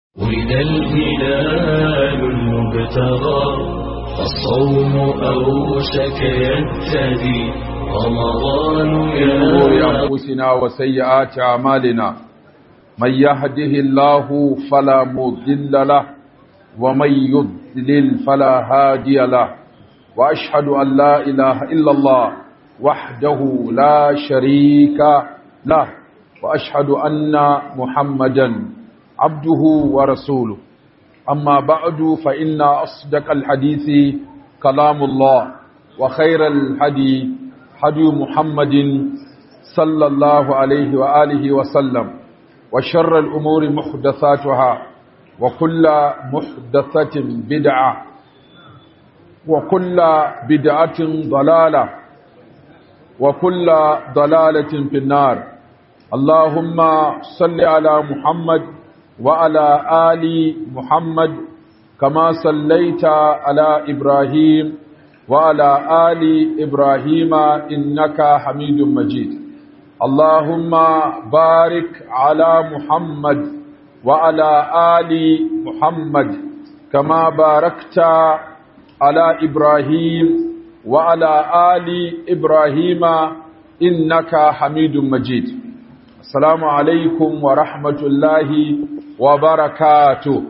ولد الهلال المبتغى فالصوم أوشك يبتدي رمضان شرور يا أنفسنا وسيئات أعمالنا من يهده الله فلا مضل له ومن يضلل فلا هادي له وأشهد أن لا إله إلا الله وحده لا شريك له وأشهد أن محمدا عبده ورسوله أما بعد فإن أصدق الحديث كلام الله وخير الحديث هدي محمد صلى الله عليه وآله وسلم وشر الأمور محدثاتها وكل محدثة بدعة وكل بدعة ضلالة وكل ضلالة في النار اللهم صل على محمد وعلى آل محمد كما صليت على إبراهيم وعلى آل إبراهيم إنك حميد مجيد اللهم بارك على محمد وعلى آل محمد كما باركت على إبراهيم وعلى آل إبراهيم إنك حميد مجيد السلام عليكم ورحمة الله وبركاته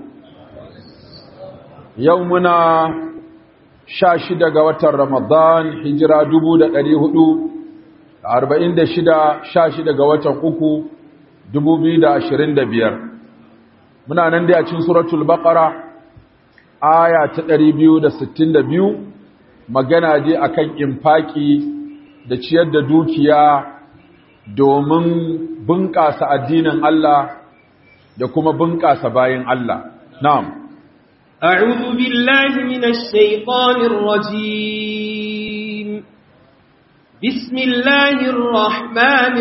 يومنا شاشد قوة رمضان هجرة دبو دا قريه arba'in da shida sha shida ga watan uku dubu biyu da ashirin da biyar muna nan dai a cikin suratul baqara aya ta ɗari biyu da sittin da biyu magana je akan infaki da ciyar da dukiya domin bunƙasa addinin Allah da kuma bunƙasa bayan Allah na'am أعوذ بالله من الشيطان الرجيم بسم الله الرحمن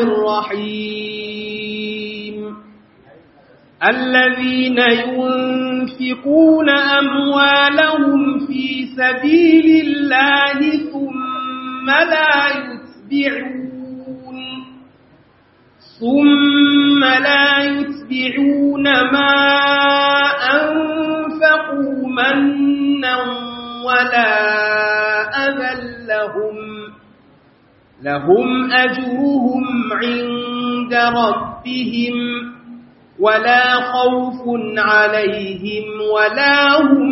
الرحيم الذين ينفقون أموالهم في سبيل الله ثم لا يتبعون ثم لا يتبعون ما أنفقوا منا ولا أذى لهم لهم أجرهم عند ربهم ولا خوف عليهم ولا هم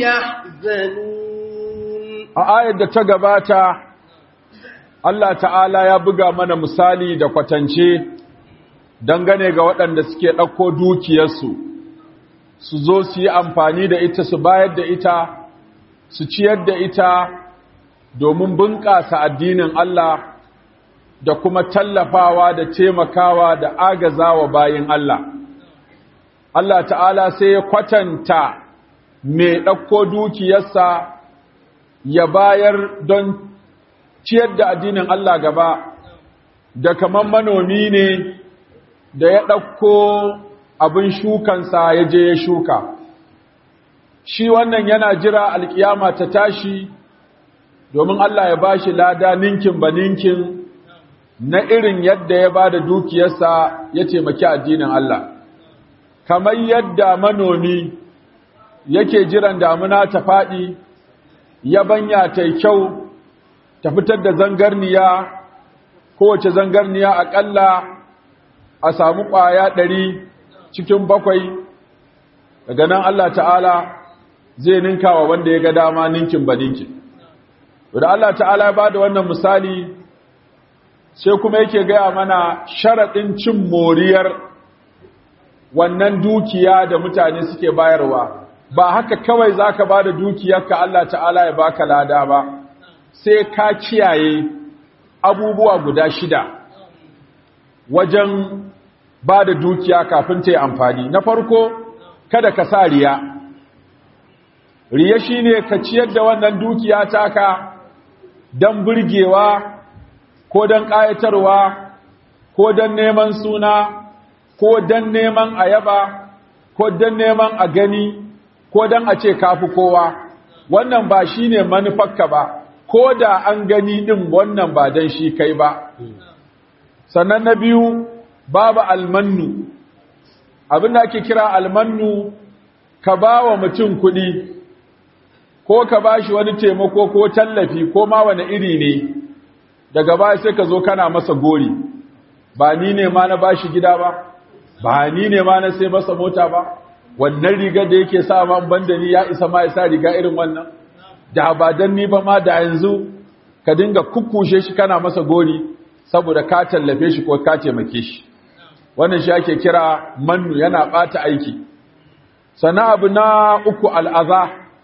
يحزنون a ayar da ta gabata Allah ta'ala ya buga mana misali da kwatance dangane ga waɗanda suke ɗauko dukiyarsu su zo su yi amfani da ita su bayar da ita su ciyar da ita domin bunƙasa addinin Allah da kuma tallafawa da taimakawa da agazawa bayin Allah Allah ta'ala sai ya kwatanta mai ɗauko dukiyarsa ya bayar don ciyar da addinin Allah gaba da kamar manomi ne da ya ɗauko abin shukansa ya je ya shuka shi wannan yana jira alkiyama ta tashi domin Allah ya bashi lada ninkin ba ninkin na irin yadda ya ba da dukiyarsa ya taimaki addinin Allah kamar yadda manomi yake jiran damuna ta faɗi yabanya ta kyau ta fitar da zangarniya kowace zangarniya aƙalla a samu ƙwaya ɗari cikin bakwai daga nan Allah ta'ala zai ninka wa wanda ya ga dama ninkin ba ninkin da Allah ta'ala ya ba da wannan misali sai kuma yake gaya mana sharaɗin cin moriyar wannan dukiya da mutane suke bayarwa ba haka kawai za ka ba da dukiyarka Allah ta'ala ya baka lada ba sai ka kiyaye abubuwa guda shida wajen ba da dukiya kafin ta yi amfani na farko kada ka sa riya riya shine ka ciyar da wannan dukiya taka don burgewa ko don ƙayatarwa ko don neman suna ko don neman ayaba ko don neman a gani ko don a ce kafi kowa wannan ba shi ne manufarka ba ko da an gani ɗin wannan ba don shi kai ba sannan na biyu babu almannu abin da ake kira almannu ka ba wa mutum kuɗi ko ka ba shi wani taimako ko tallafi ko ma wani iri ne daga baya sai ka zo kana masa gori ba ni ne ma na ba shi gida ba ba ni ne ma na sai masa mota ba wannan rigar da yake sa man banda ni ya isa ma ya sa riga irin wannan da ba dan ni ba ma da yanzu ka dinga kukkushe shi kana masa gori saboda ka tallafe shi ko ka taimake shi wannan shi ake kira mannu yana bata aiki sana abu na uku al'aza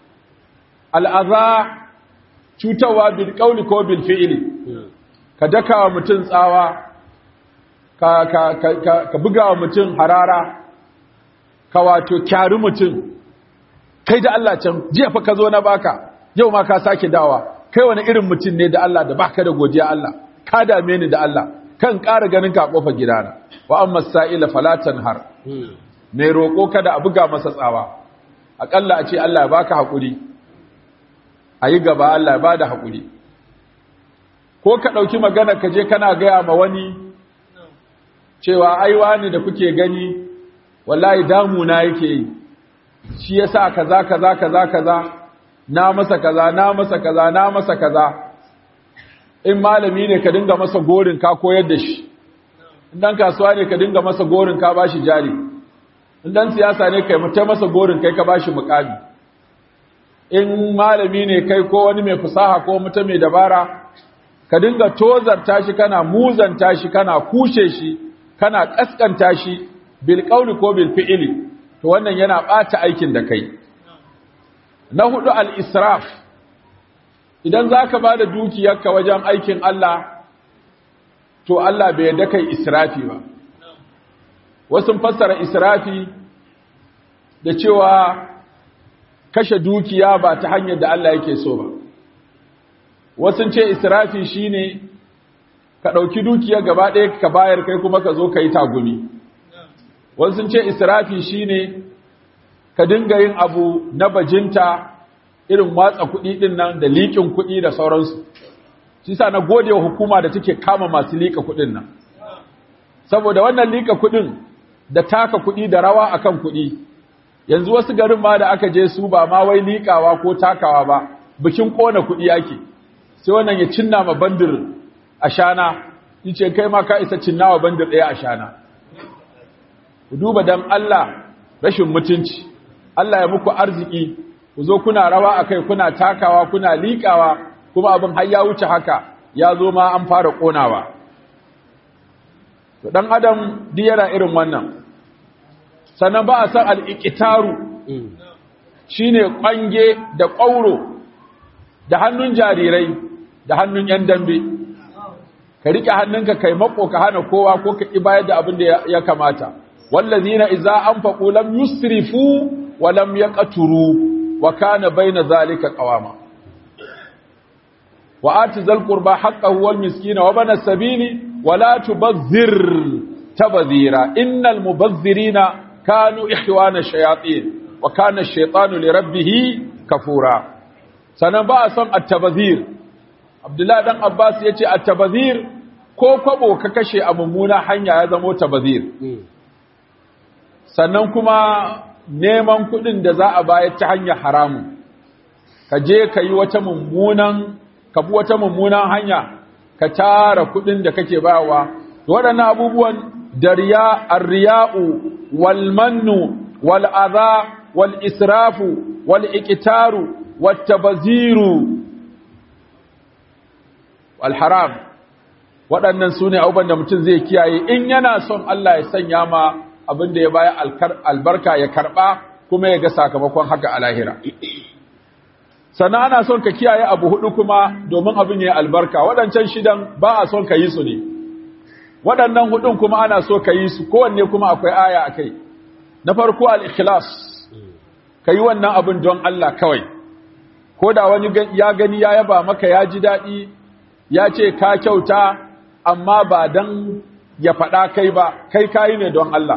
al'aza cutarwa bil qawli ko bil fi'li ka daka wa mutum tsawa ka ka ka ka buga wa mutum harara ka wato kyari mutum kai da Allah can jiya fa ka zo na baka yau ma ka sake dawa kai wani irin mutum ne da Allah da baka da godiya Allah ka dame ni da Allah kan ƙara ganin ka kofar gidana wa amma sa'ila falatan har mai roƙo kada a buga masa tsawa aƙalla a ce Allah ya baka haƙuri a yi gaba Allah ya ba da haƙuri ko ka ɗauki magana ka je kana gaya ma wani cewa aiwa ne da kuke gani wallahi damuna yake yi shi yasa kaza kaza kaza kaza na masa kaza na masa kaza na masa kaza in malami ne ka dinga masa gorin ka koyar da shi in dan kasuwa ne ka dinga masa gorin ka bashi jari in dan siyasa ne kai mutai masa gorin kai ka bashi mukami in malami ne kai ko wani mai fasaha ko mutum mai dabara ka dinga tozarta shi kana muzanta shi kana kushe shi kana kaskanta shi bil qawli ko bil fi'li to wannan yana bata aikin da kai na hudu al israf idan zaka bada dukiyarka wajen aikin Allah to Allah bai yarda kai israfi ba wasu fassara israfi da cewa kashe dukiya ba ta hanyar da Allah yake so ba wasu ce israfi shine ka ɗauki dukiya gaba ɗaya ka bayar kai kuma ka zo ka yi tagumi wasu ce israfi shine ka dinga yin abu na bajinta irin watsa kuɗi ɗin nan da liƙin kuɗi da sauransu shi sa na gode wa hukuma da take kama masu liƙa kuɗin nan saboda wannan liƙa kuɗin da taka kuɗi da rawa akan kuɗi yanzu wasu garin ma da aka je su ba ma wai liƙawa ko takawa ba bikin ƙona kuɗi ake sai wannan ya cinna ma bandir a shana yace kai ma ka isa cinnawa bandir ɗaya a shana ku duba dan Allah rashin mutunci Allah ya muku arziki ku zo kuna rawa akai kuna takawa kuna liƙawa kuma abin har ya wuce haka ya zo ma an fara ƙonawa to dan adam duk yana irin wannan sannan ba a san al'iƙitaru shi ne ƙwange da ƙwauro da hannun jarirai da hannun ‘yan dambe ka riƙe hannunka kai mako ka hana kowa ko ka ƙi bayar da abin da ya kamata wallazi na iza an faƙo lam yusrifu wa lam ya ƙaturu wa kana bai na zalika ƙawama wa ati zalƙurba haƙƙahu wal miskina wa bana sabili wa la tubazzir tabazira innal mubazzirina كانوا إخوان الشياطين وكان الشيطان لربه كفورا sannan ba a son attabazir abdullahi dan abbas ya ce attabazir ko kwabo ka kashe a mummuna hanya ya zamo tabazir sannan kuma neman kudin da za a bayar ta hanyar haramu ka je ka yi wata mummunan ka bi wata mummunan hanya ka tara kudin da kake bayarwa waɗannan abubuwan da riya arriya'u والمن والأذى والإسراف والإكتار والتبذير والحرام waɗannan su ne abubuwan da mutum zai kiyaye in yana son Allah ya sanya ma abin da ya baya albarka ya karɓa kuma ya ga sakamakon haka a lahira sannan ana son ka kiyaye abu hudu kuma domin abin ya albarka waɗancan shidan ba a son ka yi su ne waɗannan hudun kuma ana so ka yi su kowanne kuma akwai aya a kai na farko al'ikhlas ka yi wannan abin don Allah kawai ko da wani ya gani ya yaba maka ya ji daɗi ya ce ka kyauta amma ba don ya faɗa kai ba kai kayi ne don Allah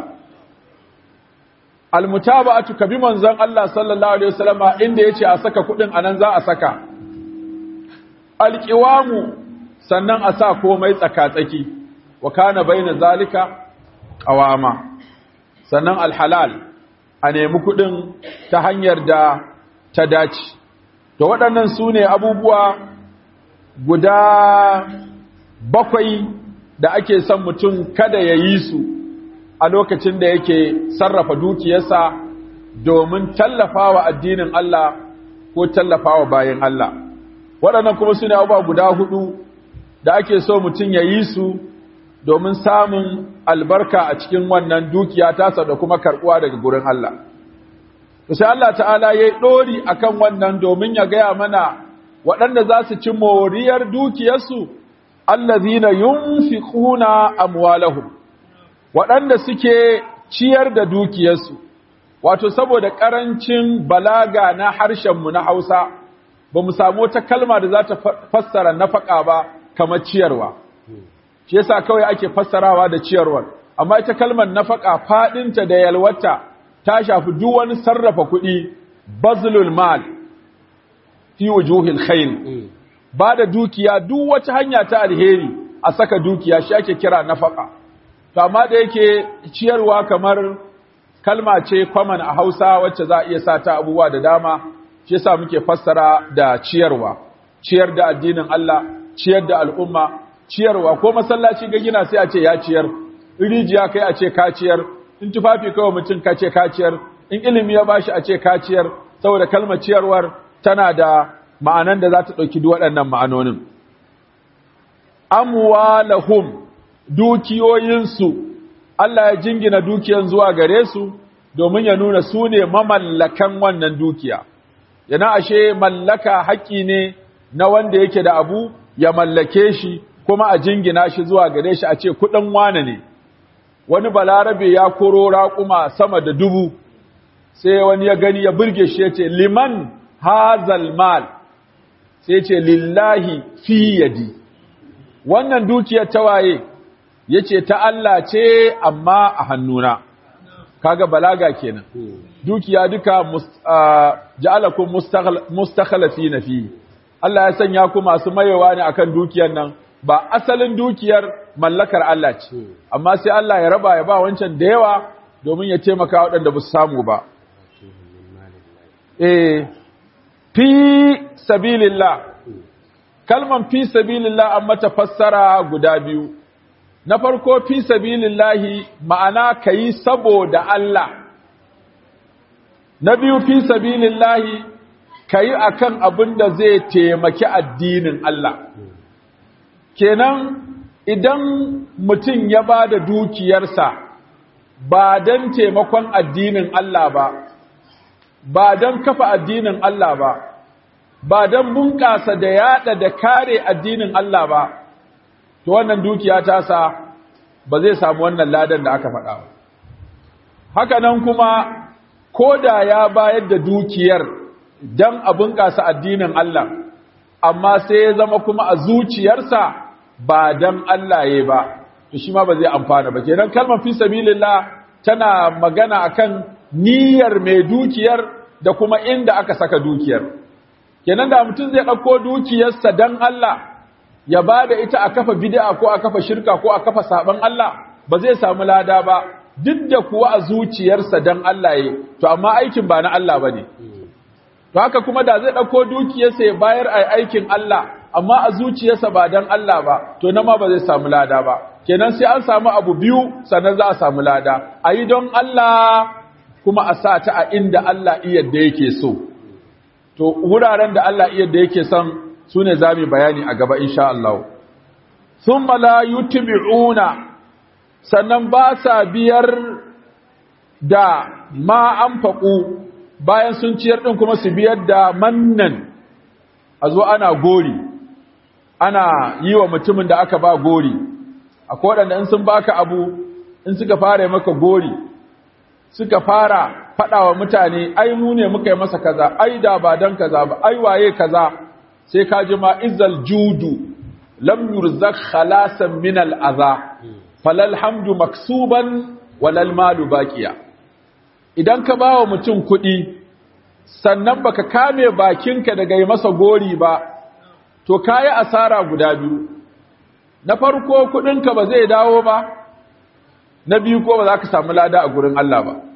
almutaba'atu ka bi manzon Allah sallallahu alaihi wasallama inda yace a saka kudin anan za a saka alqiwamu sannan a sa komai tsaka-tsaki wa kana baina zalika qawama sannan alhalal a nemi kuɗin ta hanyar da ta dace to waɗannan su ne abubuwa guda bakwai da ake son mutum kada ya yi su a lokacin da yake sarrafa dukiyarsa domin tallafawa addinin Allah ko tallafawa bayan Allah waɗannan kuma su ne abubuwa guda hudu da ake so mutum ya yi su domin samun albarka a cikin wannan dukiya tasa da kuma karɓuwa daga gurin Allah sai Allah ta'ala ya yi ɗori a kan wannan domin ya gaya mana waɗanda za su ci moriyar dukiyarsu allazina yunfiquna amwalahum waɗanda suke ciyar da dukiyarsu wato saboda ƙarancin balaga na harshenmu na Hausa ba mu samu wata kalma da za ta fassara nafaka ba kamar ciyarwa shi yasa kawai ake fassarawa da ciyarwar amma ita kalmar nafaka faɗinta da yalwata ta shafi duk wani sarrafa kuɗi bazlul mal fi wujuhil khair ba da dukiya duk wata hanya ta alheri a saka dukiya shi ake kira nafaka to amma da yake ciyarwa kamar kalma ce common a Hausa wacce za a iya sata abubuwa da dama shi yasa muke fassara da ciyarwa ciyar da addinin Allah ciyar da al'umma ciyarwa ko masallaci ga gina sai a ce ya ciyar rijiya kai a ce ka ciyar in tufafi kawai mutum ka ce ka ciyar in ilimi ya bashi a ce ka ciyar saboda kalmar ciyarwar tana da ma'anan da za ta ɗauki duk waɗannan ma'anonin amwalahum dukiyoyinsu Allah ya jingina dukiyan zuwa gare su domin ya nuna su ne mamallakan wannan dukiya yana ashe mallaka haƙƙi ne na wanda yake da abu ya mallake shi kuma a jingina shi zuwa gare shi a ce kuɗin wane ne wani balarabe ya koro raƙuma sama da dubu sai wani ya gani ya burge shi ya ce liman hazal mal sai ce lillahi fi yadi wannan dukiyar tawaye ya ce ta Allah ce amma a hannuna kaga balaga kenan dukiya duka ja'alakum mustakhlifina fi Allah ya sanya ku masu mayewa ne akan dukiyar nan ba asalin dukiyar mallakar Allah ce amma sai Allah ya raba ya ba wancan da yawa domin ya taimaka waɗanda ba su samu ba eh fi sabilillah kalman fi sabilillah an mata fassara guda biyu na farko fi sabilillahi ma'ana kayi saboda Allah na biyu fi sabilillahi kayi akan abin da zai taimaki addinin Allah kenan idan mutum ya ba da dukiyarsa ba don taimakon addinin Allah ba ba don kafa addinin Allah ba ba don bunƙasa da yada da kare addinin Allah ba to wannan dukiya ta sa ba zai samu wannan ladan da aka faɗa ba haka nan kuma ko da ya bayar da dukiyar don a bunƙasa addinin Allah amma sai ya zama kuma a zuciyarsa ba don Allah ya ba to shi ma ba zai amfana ba kenan kalmar fi sabilillah tana magana akan niyyar mai dukiyar da kuma inda aka saka dukiyar kenan da mutum zai ɗauko dukiyarsa don Allah ya ba da ita a kafa bid'a ko a kafa shirka ko a kafa saban Allah ba zai samu lada ba duk da kuwa a zuciyarsa don Allah ya to amma aikin ba na Allah ba ne to haka kuma da zai ɗauko dukiyarsa ya bayar a aikin Allah amma a zuciyarsa ba don Allah ba to na ma ba zai samu lada ba kenan sai an samu abu biyu sannan za a samu lada a yi don Allah kuma a sa ta a inda Allah iya da yake so to wuraren da Allah iya da yake son su ne za mu bayani a gaba insha Allah sun la yutbi'una sannan ba sa biyar da ma an faƙu bayan sun ciyar ɗin kuma su biyar da mannan a zo ana gori ana yi wa mutumin da aka ba gori akwai waɗanda in sun baka abu in suka fara maka gori suka fara faɗa wa mutane ai mu ne muka yi masa kaza ai da ba dan kaza ba ai waye kaza sai ka ji ma izal judu lam yurzak khalasan min al adha falal hamdu maksuban walal malu baqiya idan ka bawa mutum kuɗi sannan baka kame bakinka daga yi masa gori ba to kayi asara guda biyu na farko kuɗinka ba zai dawo ba na biyu ko ba za ka samu lada a gurin Allah ba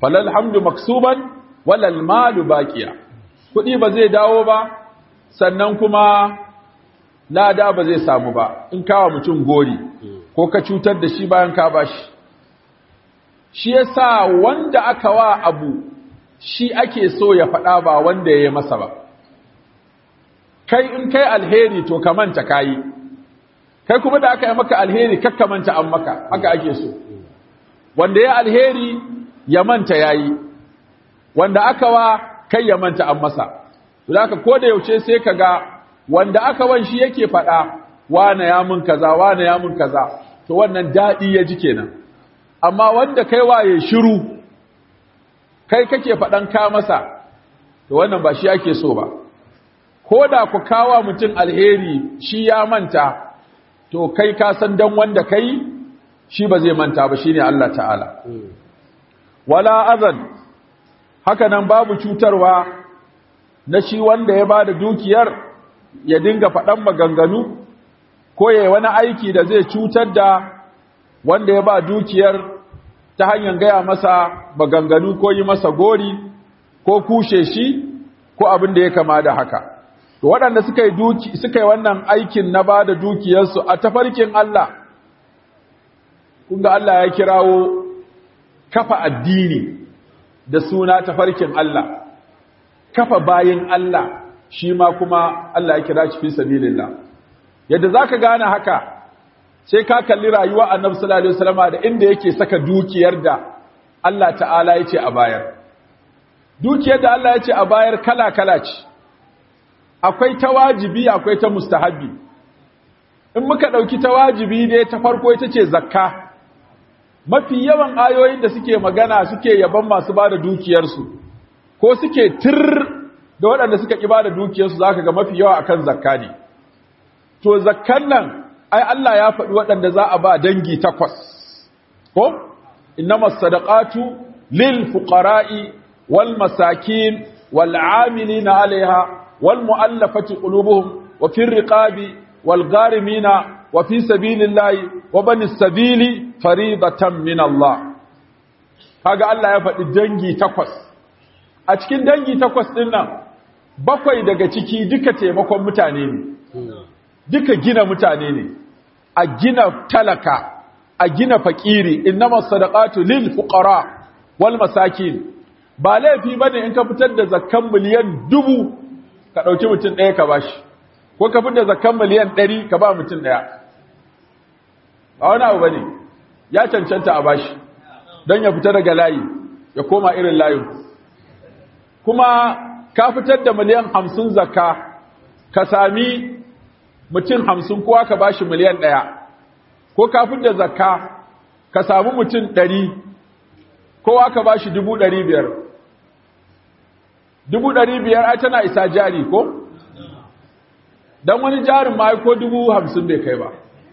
falal hamdu maksuban walal malu baqiya kudi ba zai dawo ba sannan kuma lada ba zai samu ba in kawo mutum gori ko ka cutar da shi bayan ka bashi shi yasa wanda aka wa abu shi ake so ya faɗa ba wanda ya yi masa ba kai in kai alheri to ka manta kayi kai kuma da aka yi maka alheri kakka manta an maka haka ake so wanda ya alheri ya manta yayi wanda aka wa kai ya manta an masa to da ko da yaushe sai ka ga wanda aka wan shi yake faɗa wane ya mun kaza wane ya mun kaza to wannan daɗi ya ji kenan amma wanda kai waye shiru kai kake faɗan ka masa to wannan ba shi ake so ba ko da ku kawa mutum alheri shi ya manta to kai ka san dan wanda kai shi ba zai manta ba shine Allah ta'ala wala azan haka nan babu cutarwa na shi wanda ya bada dukiyar ya dinga faɗan maganganu ko yayi wani aiki da zai cutar da wanda ya ba dukiyar ta hanyar gaya masa maganganu ko yi masa gori ko kushe shi ko abin da ya kama da haka to waɗanda suka yi duki suka yi wannan aikin na ba da dukiyarsu a tafarkin Allah kunga Allah ya kirawo kafa addini da suna tafarkin Allah kafa bayin Allah shi ma kuma Allah ya kira shi fi sabilillah yadda zaka gane haka sai ka kalli rayuwa annabi sallallahu alaihi wasallam da inda yake saka dukiyar da Allah ta'ala yace a bayar dukiyar da Allah yace a bayar kala kala ce akwai ta wajibi akwai ta mustahabi in muka dauki ta wajibi ne ta farko ita ce zakka mafi yawan ayoyin da suke magana suke yaban masu bada dukiyarsu ko suke tir da waɗanda suka ki bada dukiyarsu zaka ga mafi yawa akan zakka ne to zakkan nan ai Allah ya faɗi waɗanda za a ba dangi takwas ko innamas sadaqatu lil fuqara'i wal masakin wal 'amilina 'alayha wal mu'allafati qulubuhum wa fir riqabi wal gharimina wa fi sabilillahi wa banis sabili faridatan min Allah kaga Allah ya faɗi dangi takwas a cikin dangi takwas ɗin nan bakwai daga ciki duka taimakon mutane ne duka gina mutane ne a gina talaka a gina fakiri innama sadaqatu lil fuqara wal masakin ba laifi bane in ka fitar da zakkan miliyan dubu ka dauki mutum ɗaya ka bashi ko ka fitar da zakkan miliyan ɗari ka ba mutum ɗaya ba wani abu bane ya cancanta a bashi don ya fita daga layi ya koma irin layin kuma ka fitar da miliyan hamsin zakka ka sami mutum hamsin kowa ka bashi miliyan ɗaya ko kafin da zakka ka samu mutum ɗari kowa ka bashi dubu ɗari biyar dubu ɗari biyar ai tana isa jari ko? don wani jarin ma ko dubu hamsin bai kai ba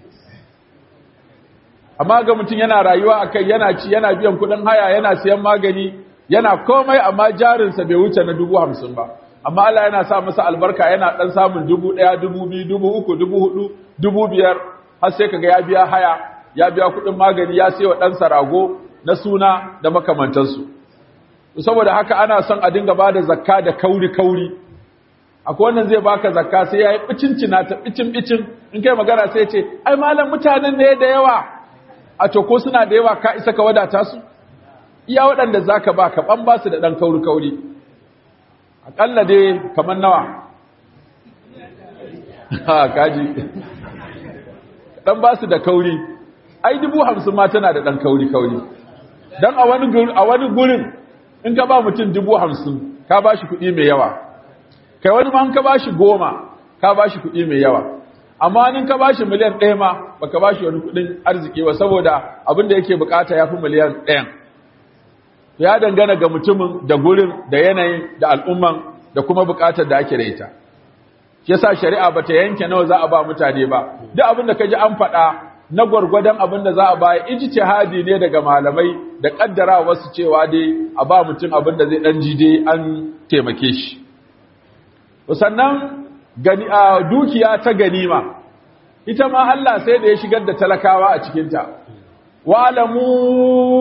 amma ga mutum yana rayuwa a kai yana ci yana biyan kuɗin haya yana siyan magani yana komai amma jarinsa bai wuce na dubu hamsin ba amma Allah yana sa masa albarka yana dan samun dubu ɗaya, dubu biyu, dubu uku, dubu hudu, dubu biyar, har sai kaga ya biya haya, ya biya kuɗin magani, ya sayo ɗansa rago na suna da makamantansu. Saboda haka ana son a dinga bada zakka da kauri-kauri. Akwai wannan zai baka zakka sai ya yi bicincina ta bicin-bicin, in kai magana sai ce, ai malam mutanen ne da yawa, a to ko suna da yawa ka isa ka wadata su? Iya waɗanda za ka ba ka ɓan ba su da ɗan kauri-kauri. akalla dai kamar nawa ha kaji dan ba su da kauri ai dubu hamsin ma tana da dan kauri kauri dan a wani a wani gurin in ka ba mutum dubu hamsin ka ba shi kuɗi mai yawa kai wani ma in ka ba shi goma ka ba shi kuɗi mai yawa amma in ka ba shi miliyan ɗaya ma baka ba shi wani kuɗin arziki ba saboda abin da yake bukata ya fi miliyan ɗayan ya dangana ga mutumin da gurin da yanayin da al'umman da kuma bukatar da ake da ita shi yasa shari'a bata yanke nawa za a ba mutane ba duk abin da kaji an faɗa na gwargwadon abin da za a ba ijtihadi ne daga malamai da kaddara wasu cewa dai a ba mutum abin da zai dan ji dai an taimake shi sannan gani a dukiya ta ganima ita ma Allah sai da ya shigar da talakawa a cikin ta wa'lamu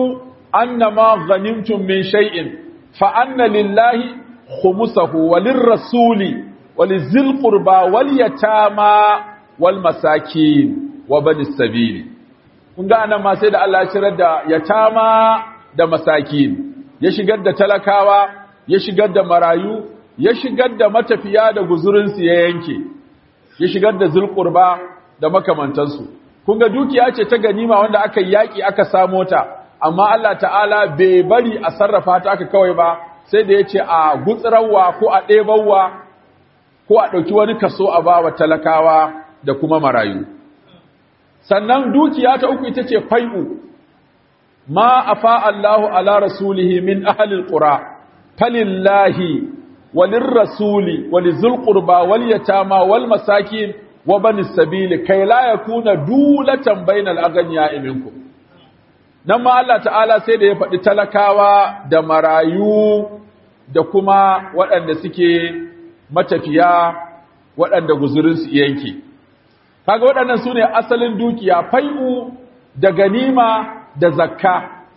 annama ghanimtum min shay'in fa anna lillahi khumsahu walirrasuli walizil qurba wal yatama wal masakin wa banis sabili kun ga anan ma sai da Allah ya shirar da yatama da masakin ya shigar da talakawa ya shigar da marayu ya shigar da matafiya da guzurinsu ya yanke ya shigar da zulqurba da makamantansu kun ga dukiya ce ta ganima wanda aka yaki aka samo ta amma Allah ta'ala bai bari a sarrafa ta aka kawai ba sai da yace a gutsirawa ko a ɗebawa ko a ɗauki wani kaso a bawa talakawa da kuma marayu sannan dukiya ta uku ita ce fai'u ma afa Allahu ala rasulihi min ahlil qura falillahi walirrasuli walizul qurba wal yatama wal masakin wa bani sabili kai la yakuna dulatan bainal aghniya minkum nan ma Allah ta'ala sai da ya faɗi talakawa da marayu da kuma waɗanda suke matafiya waɗanda guzurinsu yanke kaga waɗannan su ne asalin dukiya fai'u da ganima da zakka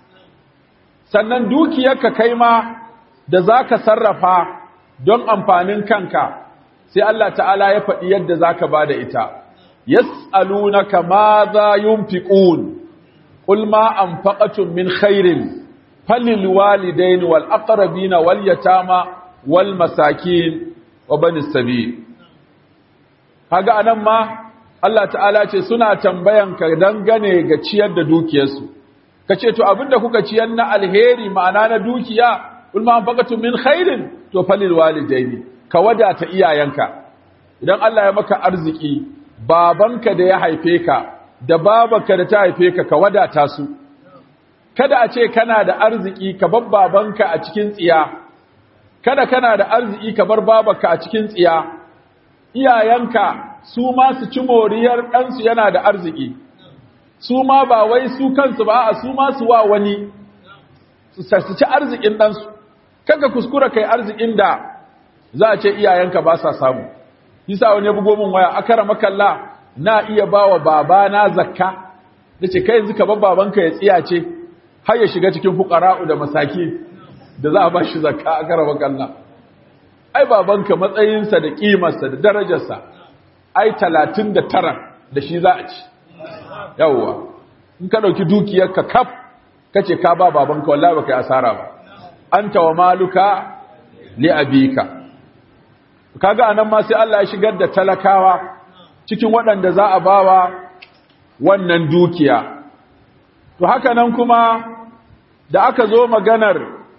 sannan dukiyarka kai ma da za ka sarrafa don amfanin kanka sai Allah ta'ala ya faɗi yadda za ka ba da ita yas'alunaka ma za yunfiqun qul ma anfaqatum min khairin falil walidaini wal aqrabina wal yatama wal masakin wa banis sabil kaga anan ma Allah ta'ala ce suna tambayan ka dangane ga ciyar da dukiyarsu kace to abinda kuka ciyar na alheri ma'ana na dukiya kul ma anfaqatum min khairin to falil walidaini ka wadata iyayenka idan Allah ya maka arziki babanka da ya haife ka da babanka da ta haife ka ka wadata su kada a ce kana da arziki ka bar babanka a cikin tsiya kada kana da arziki ka bar babanka a cikin tsiya iyayenka su ma su ci moriyar ɗansu yana da arziki su ma ba wai su kansu ba a su ma su wa wani su ci arzikin ɗansu kanka kuskura kai arzikin da za a ce iyayenka ba sa samu yasa wani ya bugo min waya akara makalla na iya bawa babana zakka nace kai yanzu ka bar babanka ya tsiya ce har ya shiga cikin fuqara'u da masaki da za a ba shi zakka akara makalla ai babanka matsayinsa da kimarsa da darajarsa ai 39 da shi za a ci yawwa in ka dauki dukiyarka kaf kace ka ba babanka wallahi baka yi asara ba anta wa maluka li abika kaga anan ma sai Allah ya shigar da talakawa cikin waɗanda za a bawa wannan dukiya to haka nan kuma da aka zo maganar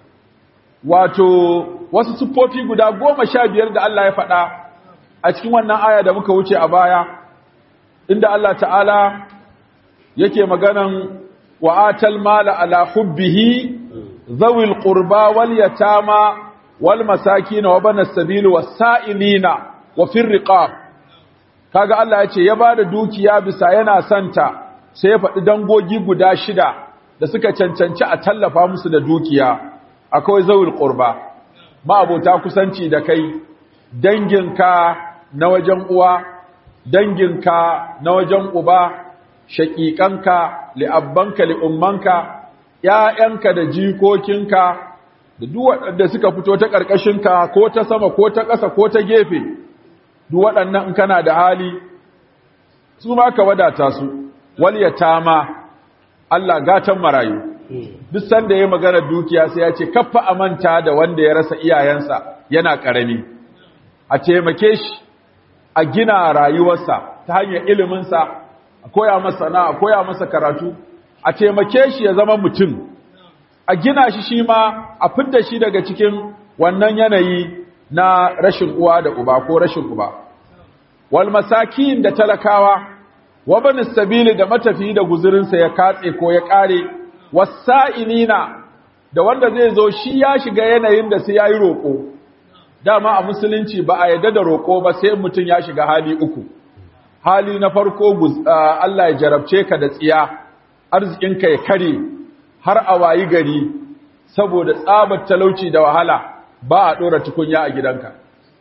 wato wasu siffofi guda goma sha biyar da Allah ya faɗa a cikin wannan aya da muka wuce a baya inda Allah ta'ala yake maganan wa'atal mala ala hubbihi zawil qurba wal yatama wal masakin wa banas sabil was sa'ilina wa fir riqab kaga Allah ya ce ya bada dukiya bisa yana santa sai ya faɗi dangogi guda shida da suka cancanci a tallafa musu da dukiya akwai zawil qurba ma'abota kusanci da kai danginka na wajen uwa danginka na wajen uba shaƙiƙanka li'abbanka li'ummanka ‘ya'yanka da jikokinka da duk waɗanda suka fito ta ƙarƙashinka ko ta sama ko ta ƙasa ko ta gefe duk waɗannan in kana da hali su ma ka wadata su wal yatama Allah gatan marayu duk sanda ya magana dukiya sai ya ce kaffa amanta da wanda ya rasa iyayensa yana ƙarami a taimake shi a gina rayuwarsa ta hanyar iliminsa a koya masa na a koya masa karatu a taimake shi ya zama mutum a gina shi shi ma a fidda shi daga cikin wannan yanayi na rashin uwa da uba ko rashin uba wal masakin da talakawa wa banis sabili da matafi da guzurinsa ya katse ko ya kare wasa'ilina da wanda zai zo shi ya shiga yanayin da sai yayi roko dama a musulunci ba a yadda da roko ba sai mutum ya shiga hali uku hali na farko Allah ya jarabce ka da tsiya arzikinka ya kare har a wayi gari saboda tsabar talauci da wahala ba a ɗora tukunya a gidanka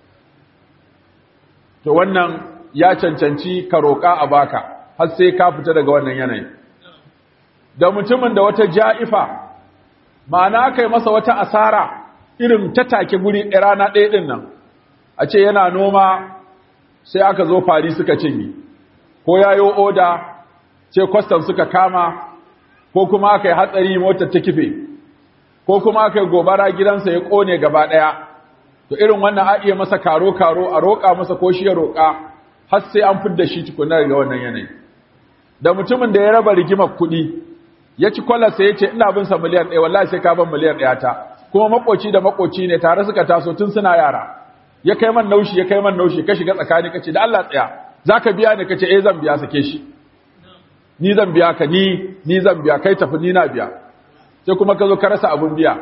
to wannan ya cancanci ka roƙa a baka har sai ka fita daga wannan yanayi da mutumin da wata ja'ifa ma'ana aka yi masa wata asara irin ta take guri ɗaya rana ɗaya ɗin nan a ce yana noma sai aka zo fari suka cinye ko ya yi oda ce kwastam suka kama ko kuma aka yi hatsari motar ta kife ko kuma aka yi gobara gidansa ya ƙone gaba ɗaya to irin wannan a iya masa karo-karo a roƙa masa ko shi ya roƙa har sai an fidda shi tukuna daga wannan yanayi da mutumin da ya raba rigimar kuɗi ya ci kwalarsa ya ce ina bin sa miliyan ɗaya wallahi sai ka ban miliyan ɗaya ta kuma makoci da makoci ne tare suka taso tun suna yara ya kai man naushi ya kai man naushi ka shiga tsakani ka ce da Allah tsaya zaka biya ni ka ce eh zan biya sake shi ni zan biya ka ni ni zan biya kai tafi ni na biya sai kuma ka zo ka rasa abun biya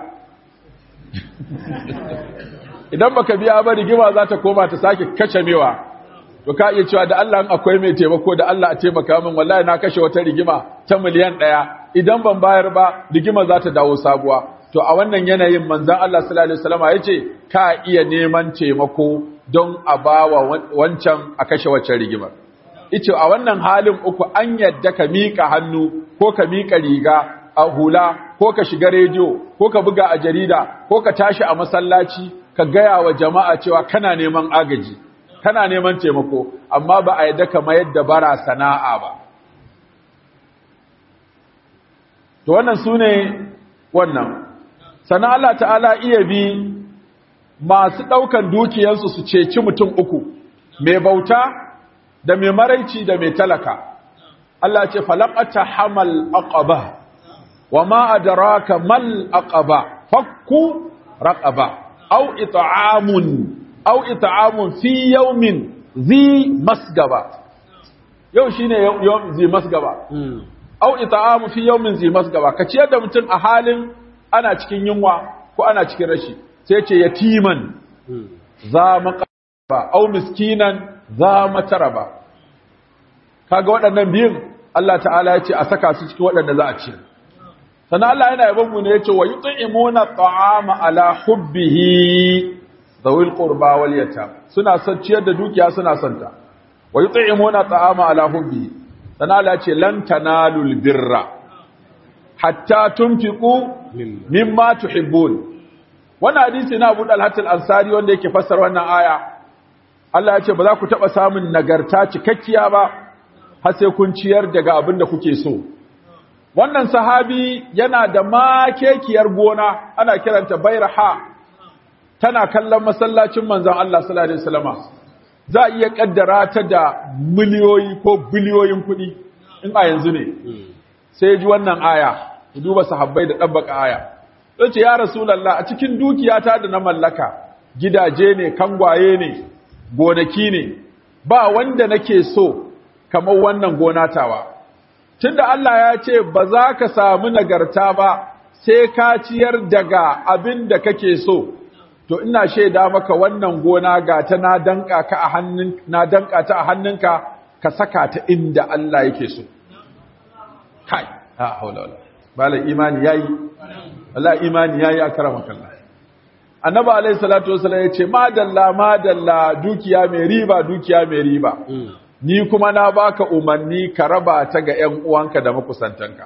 idan baka biya ba rigima za ta koma ta sake kace mewa to ka iya cewa da Allah in akwai mai taimako da Allah a taimaka min wallahi na kashe wata rigima ta miliyan ɗaya idan ban bayar ba rigima za ta dawo sabuwa to a wannan yanayin manzon Allah sallallahu alaihi wasallam yace ka iya neman taimako don a bawa wancan a kashe waccan rigimar ice a wannan halin uku an yadda ka miƙa hannu ko ka miƙa riga a hula ko ka shiga rediyo ko ka buga a jarida ko ka tashi a masallaci ka gaya wa jama'a cewa kana neman agaji kana neman taimako amma ba a yadda ka mayar da bara sana'a ba to wannan su ne wannan sannan Allah ta'ala iya bi masu ɗaukan dukiyarsu su ceci mutum uku mai bauta da mai maraici da mai talaka Allah ce falaqata hamal aqaba wa ma adraka mal aqaba fakku raqaba aw it'amun aw it'amun fi yawmin zi masgaba yau shine yawm zi masgaba aw it'amu fi yawmin zi masgaba ka ciyar da mutum a halin ana cikin yunwa ko ana cikin rashi sai ce yatiman za maqaba aw miskinan za mataraba kaga waɗannan biyun Allah ta'ala ya ce a saka su cikin waɗanda za a ci sannan Allah yana yabon mu ne ya ce wa yut'imuna ta'ama ala hubbihi zawil qurba wal yatam suna son ciyar da dukiya suna son ta wa yut'imuna ta'ama ala hubbihi sannan Allah ya ce lan tanalul birra hatta tunfiqu mimma tuhibbun wannan hadisi na Abu Dalhat al-Ansari wanda yake fassara wannan aya Allah ya ce ba za ku taba samun nagarta cikakkiya ba har sai kun ciyar daga abin da kuke so wannan sahabi yana da makekiyar gona ana kiranta bairaha tana kallon masallacin manzon Allah sallallahu alaihi wasallama za a iya kaddara ta da miliyoyi ko biliyoyin kuɗi in a yanzu ne sai ji wannan aya ku duba sahabbai da dabbaka aya yace ya rasulullah a cikin dukiyata da na mallaka gidaje ne kangwaye ne gonaki ne ba wanda nake so kamar wannan gona tawa tunda Allah ya ce ba za ka samu nagarta ba sai ka ciyar daga abin da kake so to ina shaida maka wannan gona ga ta na danka ka a hannun na danka ta a hannunka ka saka ta inda Allah yake so kai ha haula wala bala imani yayi Allah imani yayi akramaka Allah annabi alayhi salatu wasallam yace madalla madalla dukiya mai riba dukiya mai riba ni kuma na baka umarni ka raba ta ga ƴan uwanka da makusantanka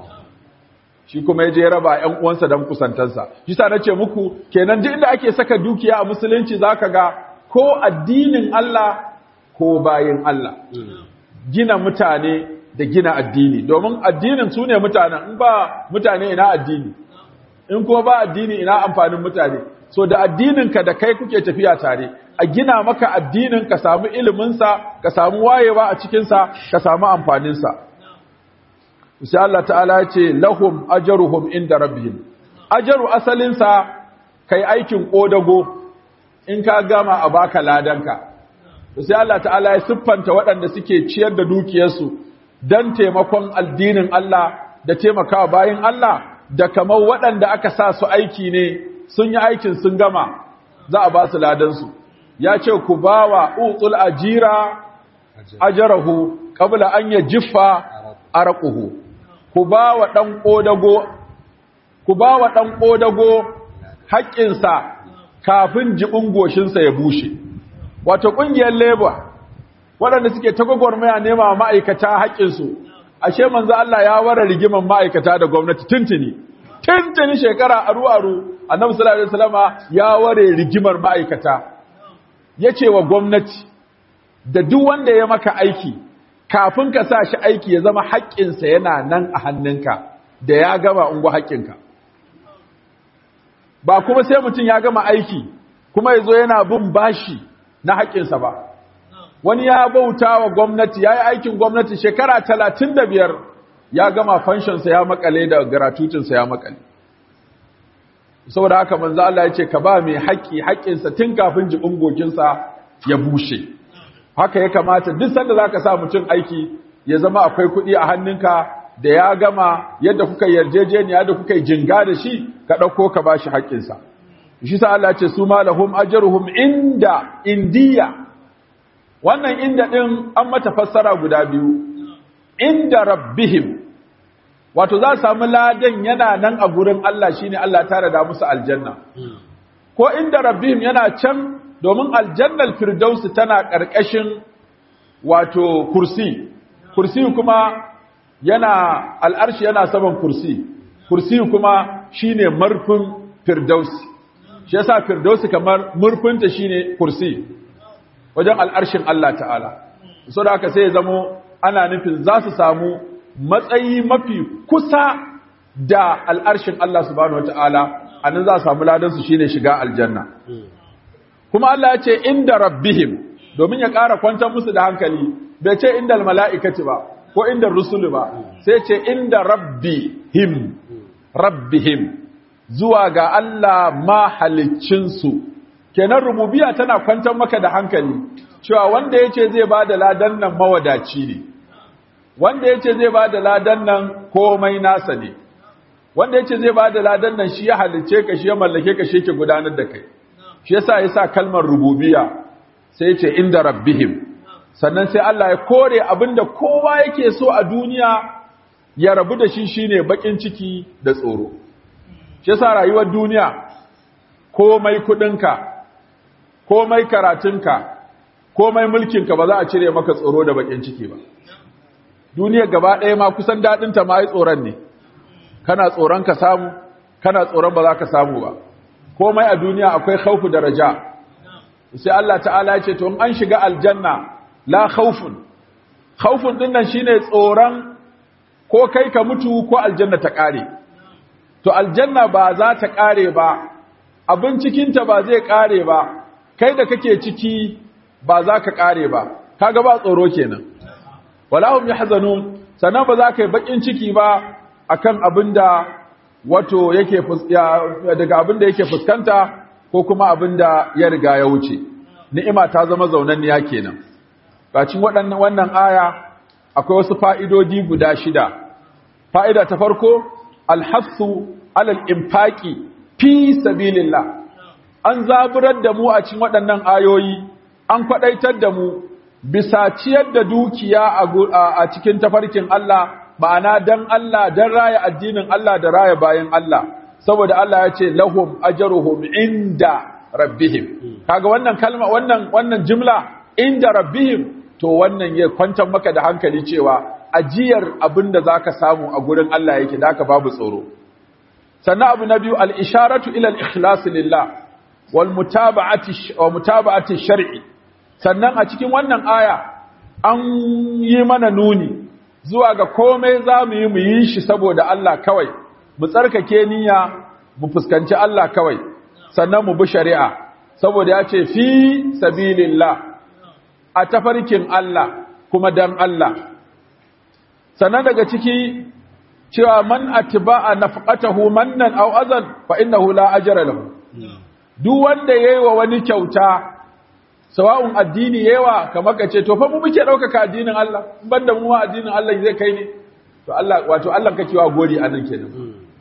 shi kuma yaje raba ƴan uwansa da makusantansa shi sa nace muku kenan duk inda ake saka dukiya a musulunci zaka ga ko addinin Allah ko bayin Allah gina mutane da gina addini domin addinin su ne mutanen in ba mutane ina addini in kuma ba addini ina amfanin mutane so da addininka da kai kuke tafiya tare a gina maka addinin ka samu iliminsa ka samu wayewa a cikinsa ka samu amfaninsa sai Allah ta'ala ya ce lahum ajruhum inda rabbihim ajru asalinsa kai aikin kodago in ka gama a baka ladanka sai Allah ta'ala ya siffanta waɗanda suke ciyar da dukiyarsu don taimakon addinin Allah da taimakawa bayin Allah da kamar waɗanda aka sa su aiki ne sun yi aikin sun gama za a ba su ladansu ya ce ku ba wa utul ajira ajarahu qabla an yajiffa arquhu ku ba wa dan kodago ku ba wa dan kodago haƙƙinsa kafin jibin goshinsa ya bushe wato ƙungiyar labor waɗanda suke ta gwagwarmaya nema ma'aikata haƙƙinsu ashe manzo Allah ya ware rigiman ma'aikata da gwamnati tuntuni tuntuni shekara aru aru annabi sallallahu alaihi wasallama ya ware rigimar ma'aikata yace wa gwamnati da duk wanda ya maka aiki kafin ka sa shi aiki ya zama haƙƙinsa yana nan a hannunka da ya gama ungu haƙƙinka ba kuma sai mutum ya gama aiki kuma ya zo yana bin bashi na haƙƙinsa ba wani ya bauta wa gwamnati ya yi aikin gwamnati shekara talatin da biyar ya gama fanshinsa ya makale da garatutinsa ya makale saboda haka manzo Allah ya ce ka ba mai haƙƙi haƙƙinsa tun kafin jibin gokinsa ya bushe haka ya kamata duk sanda zaka sa mutum aiki ya zama akwai kuɗi a hannunka da ya gama yadda kuka yarjejeniya da kuka jinga da shi ka ɗauko ka bashi haƙƙinsa shi sa Allah ce su malahum ajruhum inda indiya wannan inda din an mata fassara guda biyu inda rabbihim wato za su samu ladan yana nan a gurin Allah shine Allah tare da musu aljanna ko inda rabbihim yana can domin aljannal firdausi tana ƙarƙashin wato kursi kursi kuma yana al'arshi yana saman kursi kursi kuma shine marfin firdausi shi yasa firdausi kamar murfinta shine kursi wajen al'arshin Allah ta'ala so da haka sai ya zamo ana nufin za su samu matsayi mafi kusa da al'arshin Allah subhanahu wata'ala a nan za su samu ladansu shine shiga aljanna kuma Allah ya ce inda rabbihim domin ya ƙara kwantar musu da hankali bai ce inda mala'ikati ba ko inda rusulu ba sai ce inda rabbihim rabbihim zuwa ga Allah mahaliccinsu kenan rububiya tana kwantar maka da hankali cewa wanda ya ce zai ba da ladan nan mawadaci ne wanda ya ce zai ba da ladan nan komai nasa ne wanda ya ce zai ba da ladan nan shi ya halicce ka shi ya mallake ka shi ke gudanar da kai shi yasa ya sa kalmar rububiya sai ya ce inda rabbihim sannan sai Allah ya kore abinda kowa yake so a duniya ya rabu da shi shine bakin ciki da tsoro shi yasa rayuwar duniya komai kudinka komai karatunka komai mulkinka ba za a cire maka tsoro da bakin ciki ba duniyar gaba ɗaya ma kusan daɗinta ma yi tsoron ne kana tsoron ka samu kana tsoron ba za ka samu ba komai a duniya akwai khaufu da raja sai Allah ta'ala ya ce to in an shiga aljanna la khaufun khaufun din nan shine tsoron ko kai ka mutu ko aljanna ta kare to aljanna ba za ta kare ba abin cikinta ba zai kare ba kai da kake ciki ba za ka kare ba kaga ba tsoro kenan walahum yahzanun sannan ba za ka yi bakin ciki ba akan abinda wato yake daga abinda yake fuskanta ko kuma abinda ya riga ya wuce ni'ima ta zama zaunanniya kenan bacin waɗannan wannan aya akwai wasu fa'idodi guda shida fa'ida ta farko alhassu alal infaqi fi sabilillah an zaburar da mu a cikin waɗannan ayoyi an kwadaitar da mu bisa ciyar da dukiya a cikin tafarkin Allah ma'ana dan Allah dan raya addinin Allah da raya bayan Allah saboda Allah ya ce lahum ajruhum inda rabbihim kaga wannan kalma wannan wannan jimla inda rabbihim to wannan ya kwantar maka da hankali cewa ajiyar abinda zaka samu a gurin Allah yake da haka babu tsoro sannan abu na biyu al-isharatu ila al-ikhlas lillah wal mutaba'ati wa mutaba'ati shar'i sannan a cikin wannan aya an yi mana nuni zuwa ga komai za mu yi mu yi shi saboda Allah kawai mu tsarkake niyya mu fuskanci Allah kawai sannan mu bi shari'a saboda ya ce fi sabilillah a tafarkin Allah kuma dan Allah sannan daga ciki cewa man atba'a nafqatahu mannan aw azan fa innahu la ajra lahu duk wanda yayi wa wani kyauta sawa'un addini yawa kamar kace to fa mu muke daukaka addinin Allah banda mu addinin Allah zai kai ne to Allah wato Allah kake wa gori anan kenan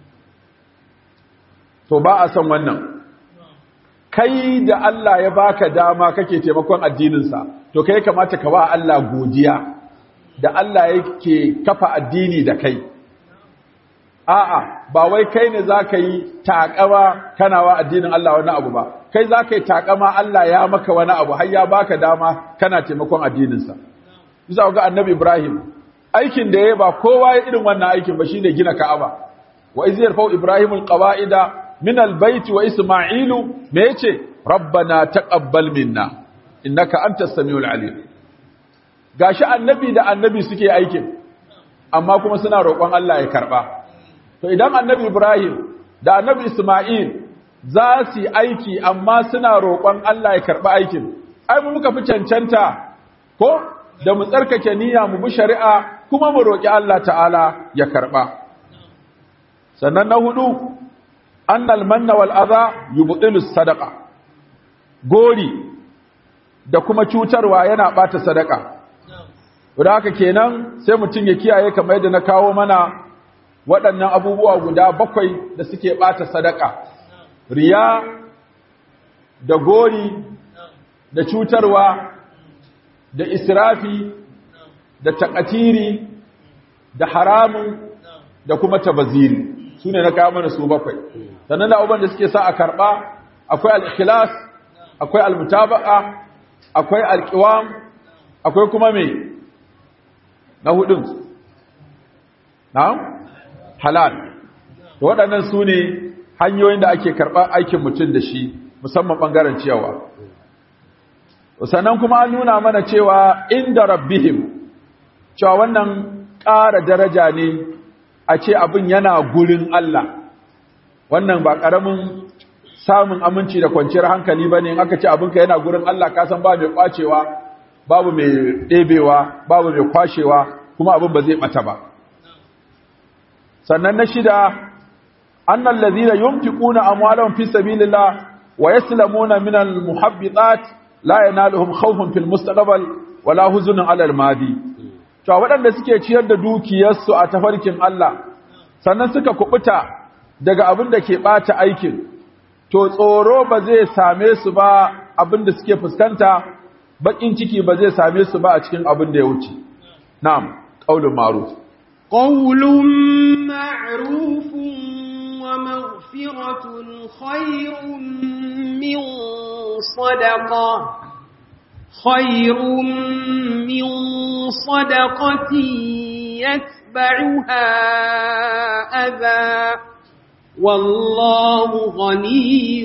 to ba a san wannan kai da Allah ya baka dama kake taimakon addininsa to kai kamata ka ba Allah godiya da Allah yake kafa addini da kai a'a ba wai kai ne zaka yi takama kana wa addinin Allah wani abu ba kai zaka yi takama Allah ya maka wani abu har ya baka dama kana taimakon addininsa bisa ga annabi Ibrahim aikin da yayi ba kowa ya irin wannan aikin ba shine gina Ka'aba wa iz yarfau ibrahim alqawaida min albayt wa isma'ilu me yace rabbana taqabbal minna innaka antas samiul alim gashi annabi da annabi suke aikin amma kuma suna roƙon Allah ya karba to idan annabi ibrahim da annabi isma'il za su yi aiki amma suna roƙon Allah ya karba aikin ai mu muka fi cancanta ko da mu tsarkake niyya mu bi shari'a kuma mu roƙi Allah ta'ala ya karba sannan na hudu annal manna wal adha yubtilu sadaqa gori da kuma cutarwa yana bata sadaka da haka kenan sai mutum ya kiyaye kamar yadda na kawo mana waɗannan abubuwa guda bakwai da suke bata sadaka riya da gori da cutarwa da israfi da takatiri da haramun da kuma tabaziri su ne na kawo mana su bakwai sannan da abubuwan da suke sa a karɓa akwai al'ikilas akwai almutaba'a akwai alƙiwam akwai kuma mai na hudun na halal da waɗannan su ne hanyoyin da ake karɓar aikin mutum da shi musamman ɓangaren ciyawa sannan kuma an nuna mana cewa inda rabbihim cewa wannan ƙara daraja ne a ce abin yana gurin Allah wannan ba ƙaramin samun aminci da kwanciyar hankali ba ne aka ce abinka yana gurin Allah kasan ba mai kwacewa babu mai ɗebewa babu mai kwashewa kuma abin ba zai ɓata ba sannan na shida annan lazina yunfiquna amwalahum fi sabilillah wa yaslamuna min al-muhabbitat la yanaluhum khawfun fil mustaqbal wala huzunun ala al-madi to waɗanda suke ciyar da dukiyarsu a tafarkin Allah sannan suka kubuta daga abin da ke ɓata aikin to tsoro ba zai same su ba abin da suke fuskanta bakin ciki ba zai same su ba a cikin abin da ya wuce na'am qaulun ma'ruf qaulun ma'rufun wa maghfiratun khairun min sadaqa khairun min sadaqatin yatba'uha adha والله غني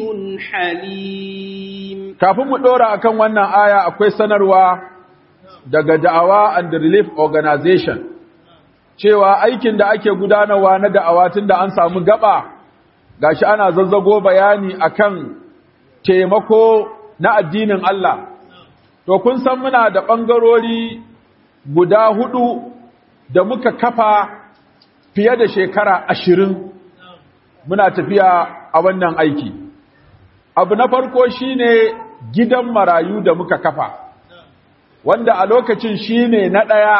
حليم kafin mu dora akan wannan aya akwai sanarwa daga da'awa and relief organization cewa aikin da ake gudanarwa na da'awa tunda an samu gaba gashi ana zazzago bayani akan taimako na addinin Allah to kun san muna da bangarori guda hudu da muka kafa fiye da shekara ashirin muna tafiya a wannan aiki abu na farko shine gidan marayu da muka kafa wanda a lokacin shine na ɗaya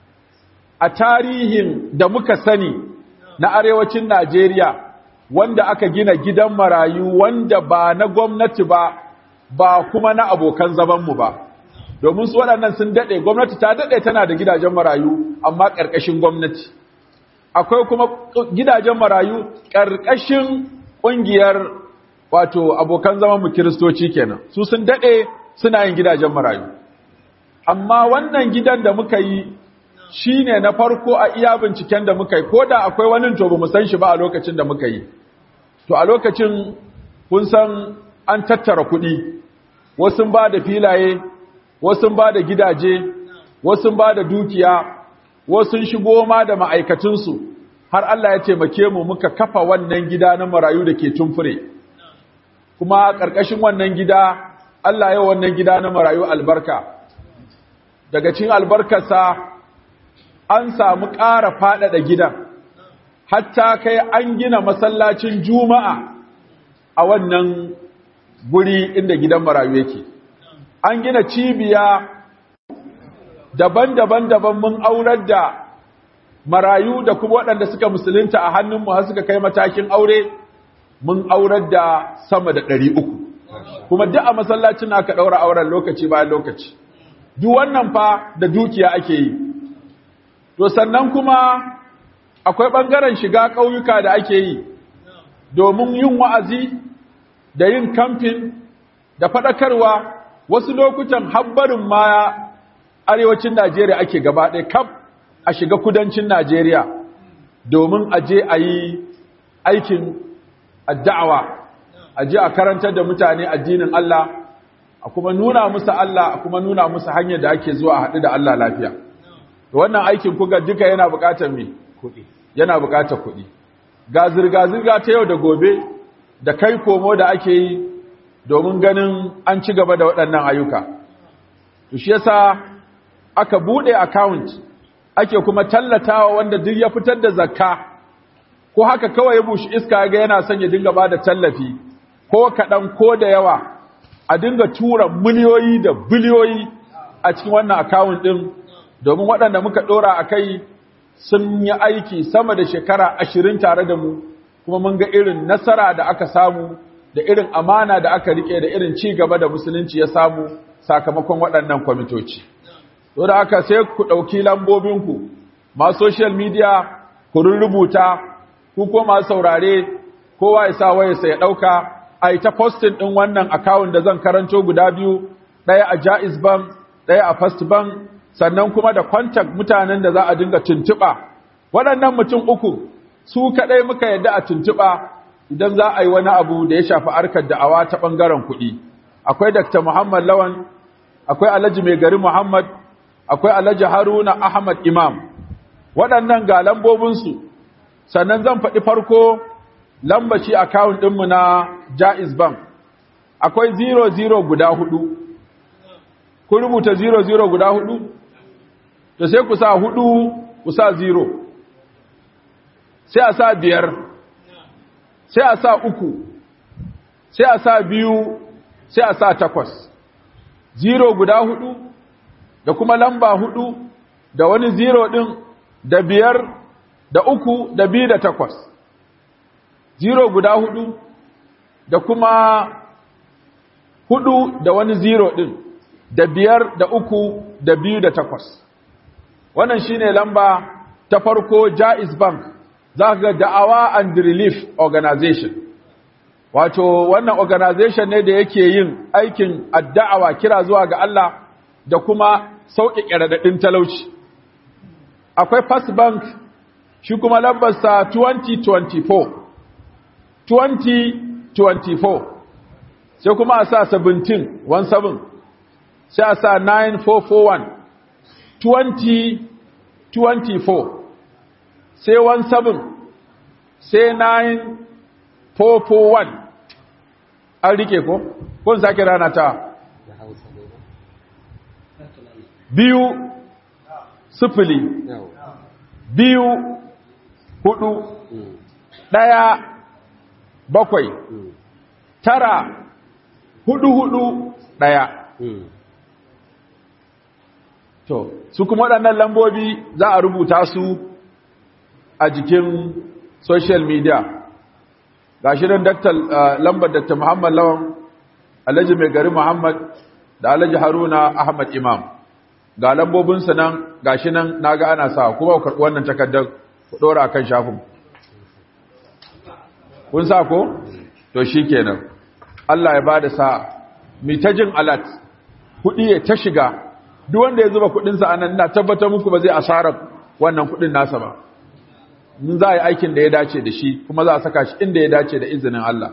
a tarihin da muka sani na arewacin Najeriya wanda aka gina gidan marayu wanda ba na gwamnati ba ba kuma na abokan zamanmu ba domin su waɗannan sun daɗe gwamnati ta daɗe tana da gidajen marayu amma ƙarƙashin gwamnati akwai kuma gidajen marayu ƙarƙashin ƙungiyar wato abokan zaman mu kiristoci kenan su sun daɗe suna yin gidajen marayu amma wannan gidan da muka yi shine na farko a iya binciken da muka yi ko da akwai wani to bamu san shi ba a lokacin da muka yi to a lokacin kun san an tattara kuɗi wasu ba da filaye wasu ba da gidaje wasu ba da dukiya wasu shigo ma da ma'aikatunsu har Allah ya taimake mu muka kafa wannan gida na marayu da ke tumfure kuma ƙarƙashin wannan gida Allah ya wannan gida na marayu albarka daga cikin albarkarsa an samu ƙara faɗaɗa gidan hatta kai an gina masallacin juma'a a wannan guri inda gidan marayu yake an gina cibiya daban-daban daban mun aurar da marayu da kuma waɗanda suka musulunta a hannunmu har suka kai matakin aure mun aurar da sama da ɗari uku kuma duk a masallacin aka ɗaura auren lokaci bayan lokaci duk wannan fa da dukiya ake yi to sannan kuma akwai ɓangaren shiga ƙauyuka da ake yi domin yin wa'azi da yin kamfin da faɗakarwa wasu lokutan habbarin ma arewacin Najeriya ake gaba ɗaya kaf a shiga kudancin Najeriya domin a je a yi aikin addawa a ji a karantar da mutane addinin Allah a kuma nuna musu Allah a kuma nuna musu hanyar da ake zuwa a haɗu da Allah lafiya to wannan aikin kuga duka yana buƙatar me kuɗi yana buƙatar kuɗi ga zirga-zirga ta yau da gobe da kai komo da ake yi domin ganin an ci gaba da waɗannan ayyuka to shi yasa aka buɗe account ake kuma tallatawa wanda duk ya fitar da zakka ko haka kawai ya bushi iska ga yana son ya dinga ba da tallafi ko kaɗan ko da yawa a dinga tura miliyoyi da biliyoyi a cikin wannan account ɗin domin waɗanda muka ɗora a kai sun yi aiki sama da shekara ashirin tare da mu kuma mun ga irin nasara da aka samu da irin amana da aka rike da irin ci gaba da musulunci ya samu sakamakon waɗannan kwamitoci. To da aka sai ku ɗauki lambobinku, ma social media ku rubuta, ku ko masu saurare, kowa ya sa wayarsa ya ɗauka, a yi ta postin ɗin wannan akawun da zan karanto guda biyu, ɗaya a Jaiz Bank, ɗaya a First Bank, sannan kuma da contact mutanen da za a dinga tuntuɓa. Waɗannan mutum uku, su kaɗai muka yadda a tuntuɓa idan za a yi wani abu da ya shafi harkar da'awa ta ɓangaren kuɗi. Akwai Dr. Muhammad Lawan, akwai Alhaji Mai Gari Muhammad, akwai Alhaji Haruna Ahmad Imam. Waɗannan ga lambobinsu, sannan zan faɗi farko lambaci akawun ɗinmu na Jaiz Bank. Akwai 00 guda hudu. Kun rubuta 00 guda hudu? Da sai ku sa hudu, ku sa 0. Sai a sa biyar. sai a sa uku, sai a sa biyu, sai a sa takwas. Zero guda hudu, da kuma lamba hudu, da wani zero ɗin, da biyar, da uku, da biyu da takwas. Zero guda hudu, da kuma hudu da wani zero ɗin, da biyar, da uku, da biyu da takwas. Wannan shine lamba ta farko Jaiz Bank. za ka ga da'awa and relief organization wato wannan organization ne da yake yin aikin adda'awa kira zuwa ga Allah da kuma sauƙi ƙiradadin talauci akwai first bank shi kuma lambarsa 2024 2024 sai kuma a sa 17 17 sai a sa 9441 2024 sai 17 sai 9441 an rike ko? kun sake rana ta da hausa ne ba biyu sifili yawa biyu hudu Mm, ɗaya bakwai mm, tara hudu hudu ɗaya mm. To, su kuma waɗannan lambobi za a rubuta su a jikin social media. Ga shi nan daktar lambar Dr. Muhammad Lawan, Alhaji Mai Gari Muhammad da Alhaji Haruna Ahmad Imam. Ga lambobinsa nan, ga shi nan na ga ana sa, kuma ku karɓi wannan takardar ku ɗora a kan shafin. Kun sa ko? To shi kenan. Allah ya ba da sa'a. Mi ta jin alat, kuɗi ya ta shiga, duk wanda ya zuba kudinsa a nan na tabbatar muku ba zai asarar wannan kudin nasa ba in za a yi aikin da ya dace da shi kuma za a saka shi inda ya dace da izinin Allah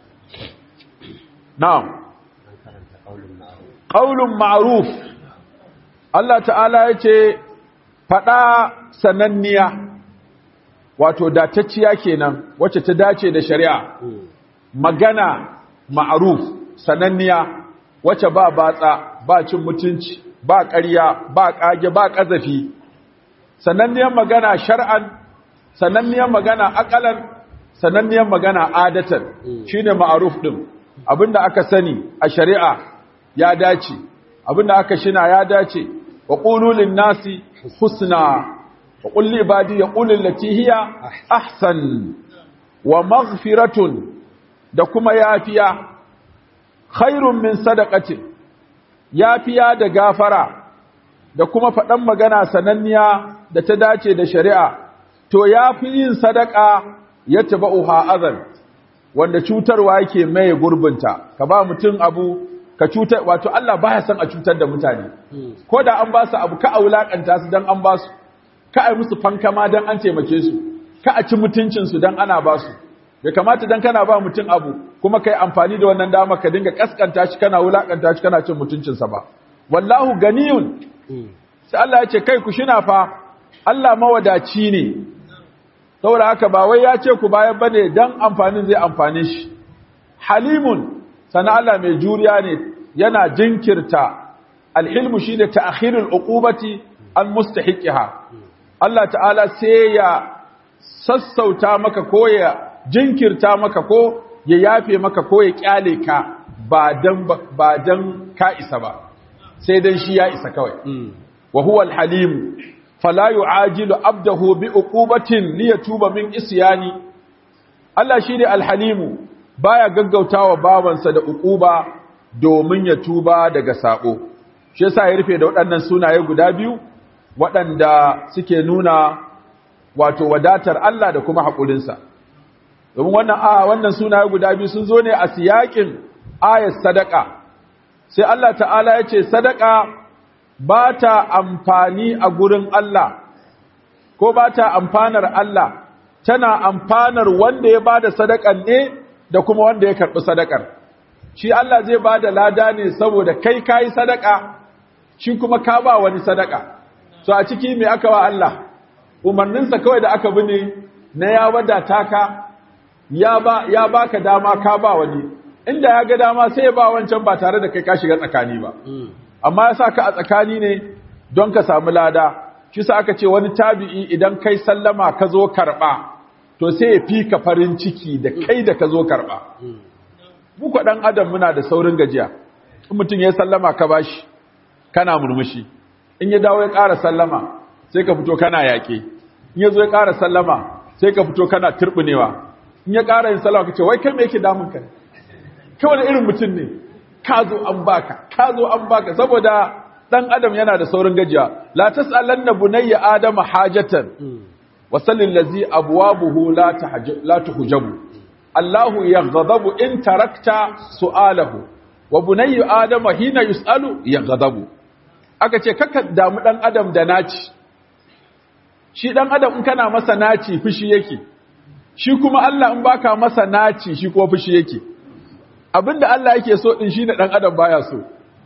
na'am an karanta ƙaunin ma'aruf qaulun ma'ruf Allah ta'ala ya ce fada sananniya wato datacciya kenan wacce ta dace da shari'a Mm, magana ma'ruf sananniya wacce ba batsa ba cin mutunci ba ƙarya ba ƙage ba ƙazafi sananniyar magana shar'an sananniyar magana akalan sananniyar magana adatan Mm. shine ma'ruf din abinda aka sani a shari'a ya dace abinda aka shina ya dace wa qulu lin nasi husna wa qul li ibadi yaqulu allati hiya ahsan wa maghfiratun da kuma yafiya khairun min sadaqatin yafiya da gafara da kuma faɗan magana sananniya da ta dace da shari'a to yafi yin sadaka ya tabauha azan wanda cutarwa yake mai gurbinta ka ba mutum abu ka cutar wato Allah baya son a cutar da mutane mm, ko da an ba su abu ka a wulakanta su dan an ba su ka a yi musu fankama dan an taimake su ka a ci mutuncin su dan ana ba su bai kamata dan kana ba mutum abu kuma kai amfani da wannan dama ka dinga kaskanta shi kana wulakanta shi kana cin mutuncinsa ba wallahu ganiyun sai Allah ya ce kai ku shina fa Allah mawadaci ne saboda haka ba wai ya ce ku bayar bane dan amfanin zai amfane shi halimun sana Allah mai juriya ne yana jinkirta alhilmu shine ta'khirul uqubati an mustahiqiha Allah ta'ala sai ya sassauta maka ko ya jinkirta maka ko ya yafe maka ko ya kyale ka ba dan ba dan ka isa ba sai dan shi ya isa kawai wa huwa alhalim fala yu'ajilu abdahu bi uqubatin liyatuba min isyani Allah shine alhalimu baya gaggautawa bawansa da uquba domin ya tuba daga sako shi yasa ya rufe da waɗannan sunaye guda biyu waɗanda suke nuna wato wadatar Allah da kuma haƙurinsa domin wannan a wannan sunaye guda biyu sun zo ne a siyakin ayat sadaka sai Allah ta'ala ya ce sadaka ba ta amfani a gurin Allah ko ba ta amfanar Allah tana amfanar wanda ya ba da sadakan ne da kuma wanda ya karɓi sadakar shi Allah zai ba da lada ne saboda kai ka yi sadaka shi kuma ka ba wani sadaka so a ciki mai aka wa Allah umarninsa kawai da aka bi ne na ya wadata ka ya ba ya baka dama ka ba wani inda ya ga dama sai ya ba wancan ba tare da kai ka shiga tsakani ba amma ya sa ka a tsakani ne don ka samu lada shi sa aka ce wani tabi'i idan kai sallama ka zo karɓa to sai ya fi ka farin ciki da kai da ka zo karɓa muku ɗan adam muna da saurin gajiya in mutum ya sallama ka bashi kana murmushi in ya dawo ya ƙara sallama sai ka fito kana yaƙe in ya zo ya ƙara sallama sai ka fito kana turɓunewa in ya ƙara yin sallama ka ce wai kai me yake damun ka kai wani irin mutum ne ka zo an baka ka zo an baka saboda dan adam yana da saurin gajiya la tasalanna bunayya adama hajatan wa sallil ladzi abwabuhu la tahajju la tuhjabu Allahu yaghdabu in tarakta su'alahu wa bunayya adama hina yusalu yaghdabu aka ce kaka damu dan adam da naci shi dan adam in kana masa naci fushi yake shi kuma Allah in baka masa naci shi kuma fushi yake abinda Allah yake so din shine dan adam baya so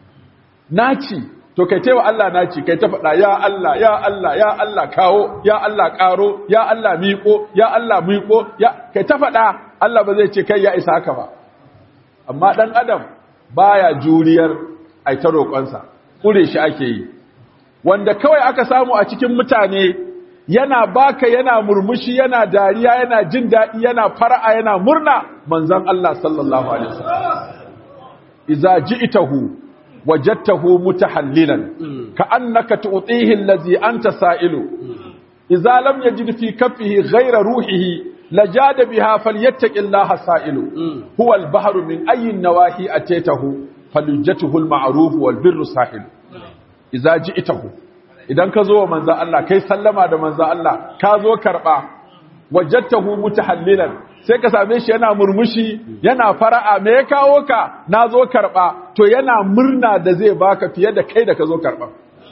naci to kai taiwa Allah naci kai ta faɗa ya Allah ya Allah ya Allah kawo ya Allah ƙaro ya Allah miƙo ya Allah miƙo ya kai ta faɗa Allah ba zai ce kai ya isa haka ba amma dan adam baya juriyar ai ta roƙonsa kure shi ake yi wanda kawai aka samu a cikin mutane yana baka yana murmushi yana dariya yana jin daɗi yana fara'a yana murna manzon Allah sallallahu alaihi wasallam idza ji'tahu wajadtahu mutahallilan ka'annaka tu'tihi allazi anta sa'ilu idza lam yajid fi kaffihi ghayra ruhihi lajada biha falyattaqillaha sa'ilu huwa al-bahru min ayyi nawahi ataytahu falujjatuhu al-ma'ruf wal birru sahilu idza ji'tahu idan ka zo wa manzo Allah kai sallama da manzo Allah ka zo karba wajadtahu mutahallilan sai ka same shi yana murmushi yana fara'a me ya kawo ka na zo karba to yana murna da zai baka fiye da kai da ka zo karba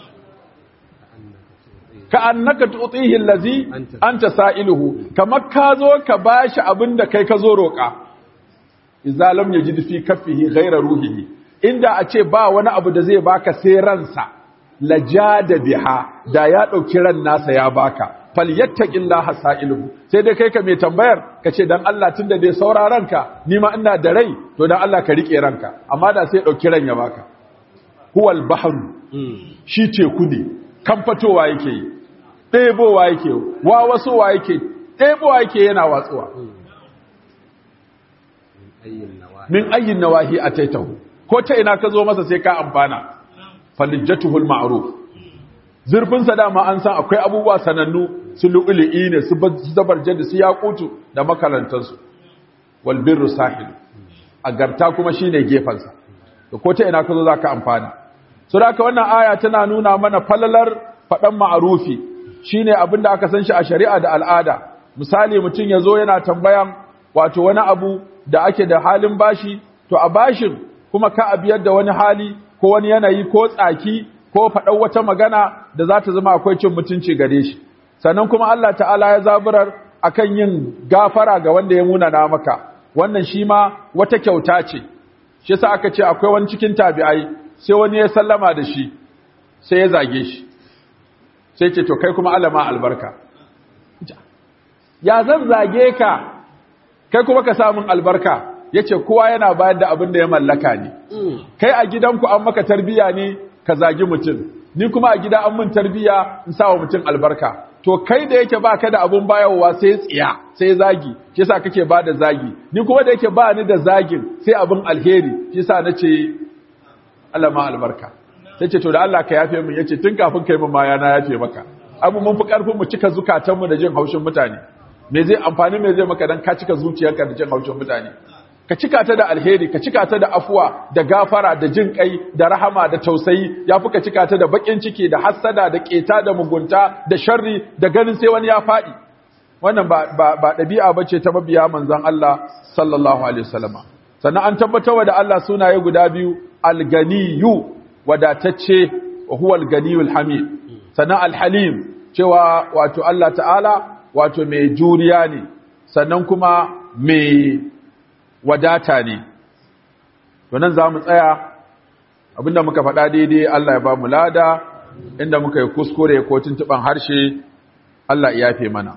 ka annaka tu'tihi allazi anta sa'iluhu kamar ka zo ka bashi abinda kai ka zo roka idza lam yajid fi kaffihi ghayra ruhihi inda a ce ba wani abu da zai baka sai ransa lajada biha da ya dauki ran nasa ya baka falyattaqillaha sa'iluhu sai dai kai ka mai tambayar ka ce dan Allah tunda dai sauraron ka ni ma ina da rai to dan Allah ka rike ranka amma da sai dauki ran ya baka huwal bahru shi teku ne kan fatowa yake yi ɗebowa yake wa wasowa yake ɗebowa yake yana watsuwa min ayyin nawahi ataitahu ko ta ina ka zo masa sai ka amfana falijjatuhul ma'ruf zurfin sa dama an san akwai abubuwa sanannu su lu'lu'i ne su zabarje da su yaqutu da makarantar su wal birru sahil agarta kuma shine gefan sa to ko ta ina ka zo zaka amfana so da wannan aya tana nuna mana falalar fadan ma'rufi shine abinda aka san shi a shari'a da al'ada misali mutum yazo yana tambayan wato wani abu da ake da halin bashi to a bashin kuma ka a biyar da wani hali ko wani yanayi ko tsaki ko faɗar wata magana da za ta zama akwai cin mutunci gare shi sannan kuma Allah ta'ala ya zaburar akan yin gafara ga wanda ya munana maka wannan shi ma wata kyauta ce shi yasa aka ce akwai wani cikin tabi'ai sai wani ya sallama da shi sai ya zage shi sai ce to kai kuma alama albarka ya zan zage ka kai kuma ka samun albarka yace kowa yana bayar da abin da ya mallaka ne kai a gidanku an maka tarbiya ne ka zagi mutum ni kuma a gida an mun tarbiya in sa wa mutum albarka to kai da yake baka da abun bayarwa sai tsiya sai zagi shi yasa kake ba da zagi ni kuma da yake ba ni da zagin sai abin alheri shi yasa nace Allah ma albarka sai ce to da Allah ka yafe min yace tun kafin kai mun ma yana yafe maka abu mun fi karfin mu cika zukatan mu da jin haushin mutane me zai amfani me zai maka dan ka cika zuciyarka da jin haushin mutane ka cika ta da alheri ka cika ta da afuwa da gafara da jin kai da rahama da tausayi yafi ka cika ta da bakin ciki da hassada da keta da mugunta da sharri da ganin sai wani ya fadi wannan ba ba ba dabi'a bace ta mabiya manzon Allah sallallahu alaihi wasallama sannan an tabbatarwa da Allah sunaye guda biyu al-ganiyyu wadatacce wa huwa al-ganiyul hamid sannan al-halim cewa wato Allah ta'ala wato mai juriya ne sannan kuma mai wadata ne to nan za mu tsaya abinda muka faɗa daidai Allah ya ba mu lada inda muka yi kuskure ko tuntuɓan harshe Allah ya yafe mana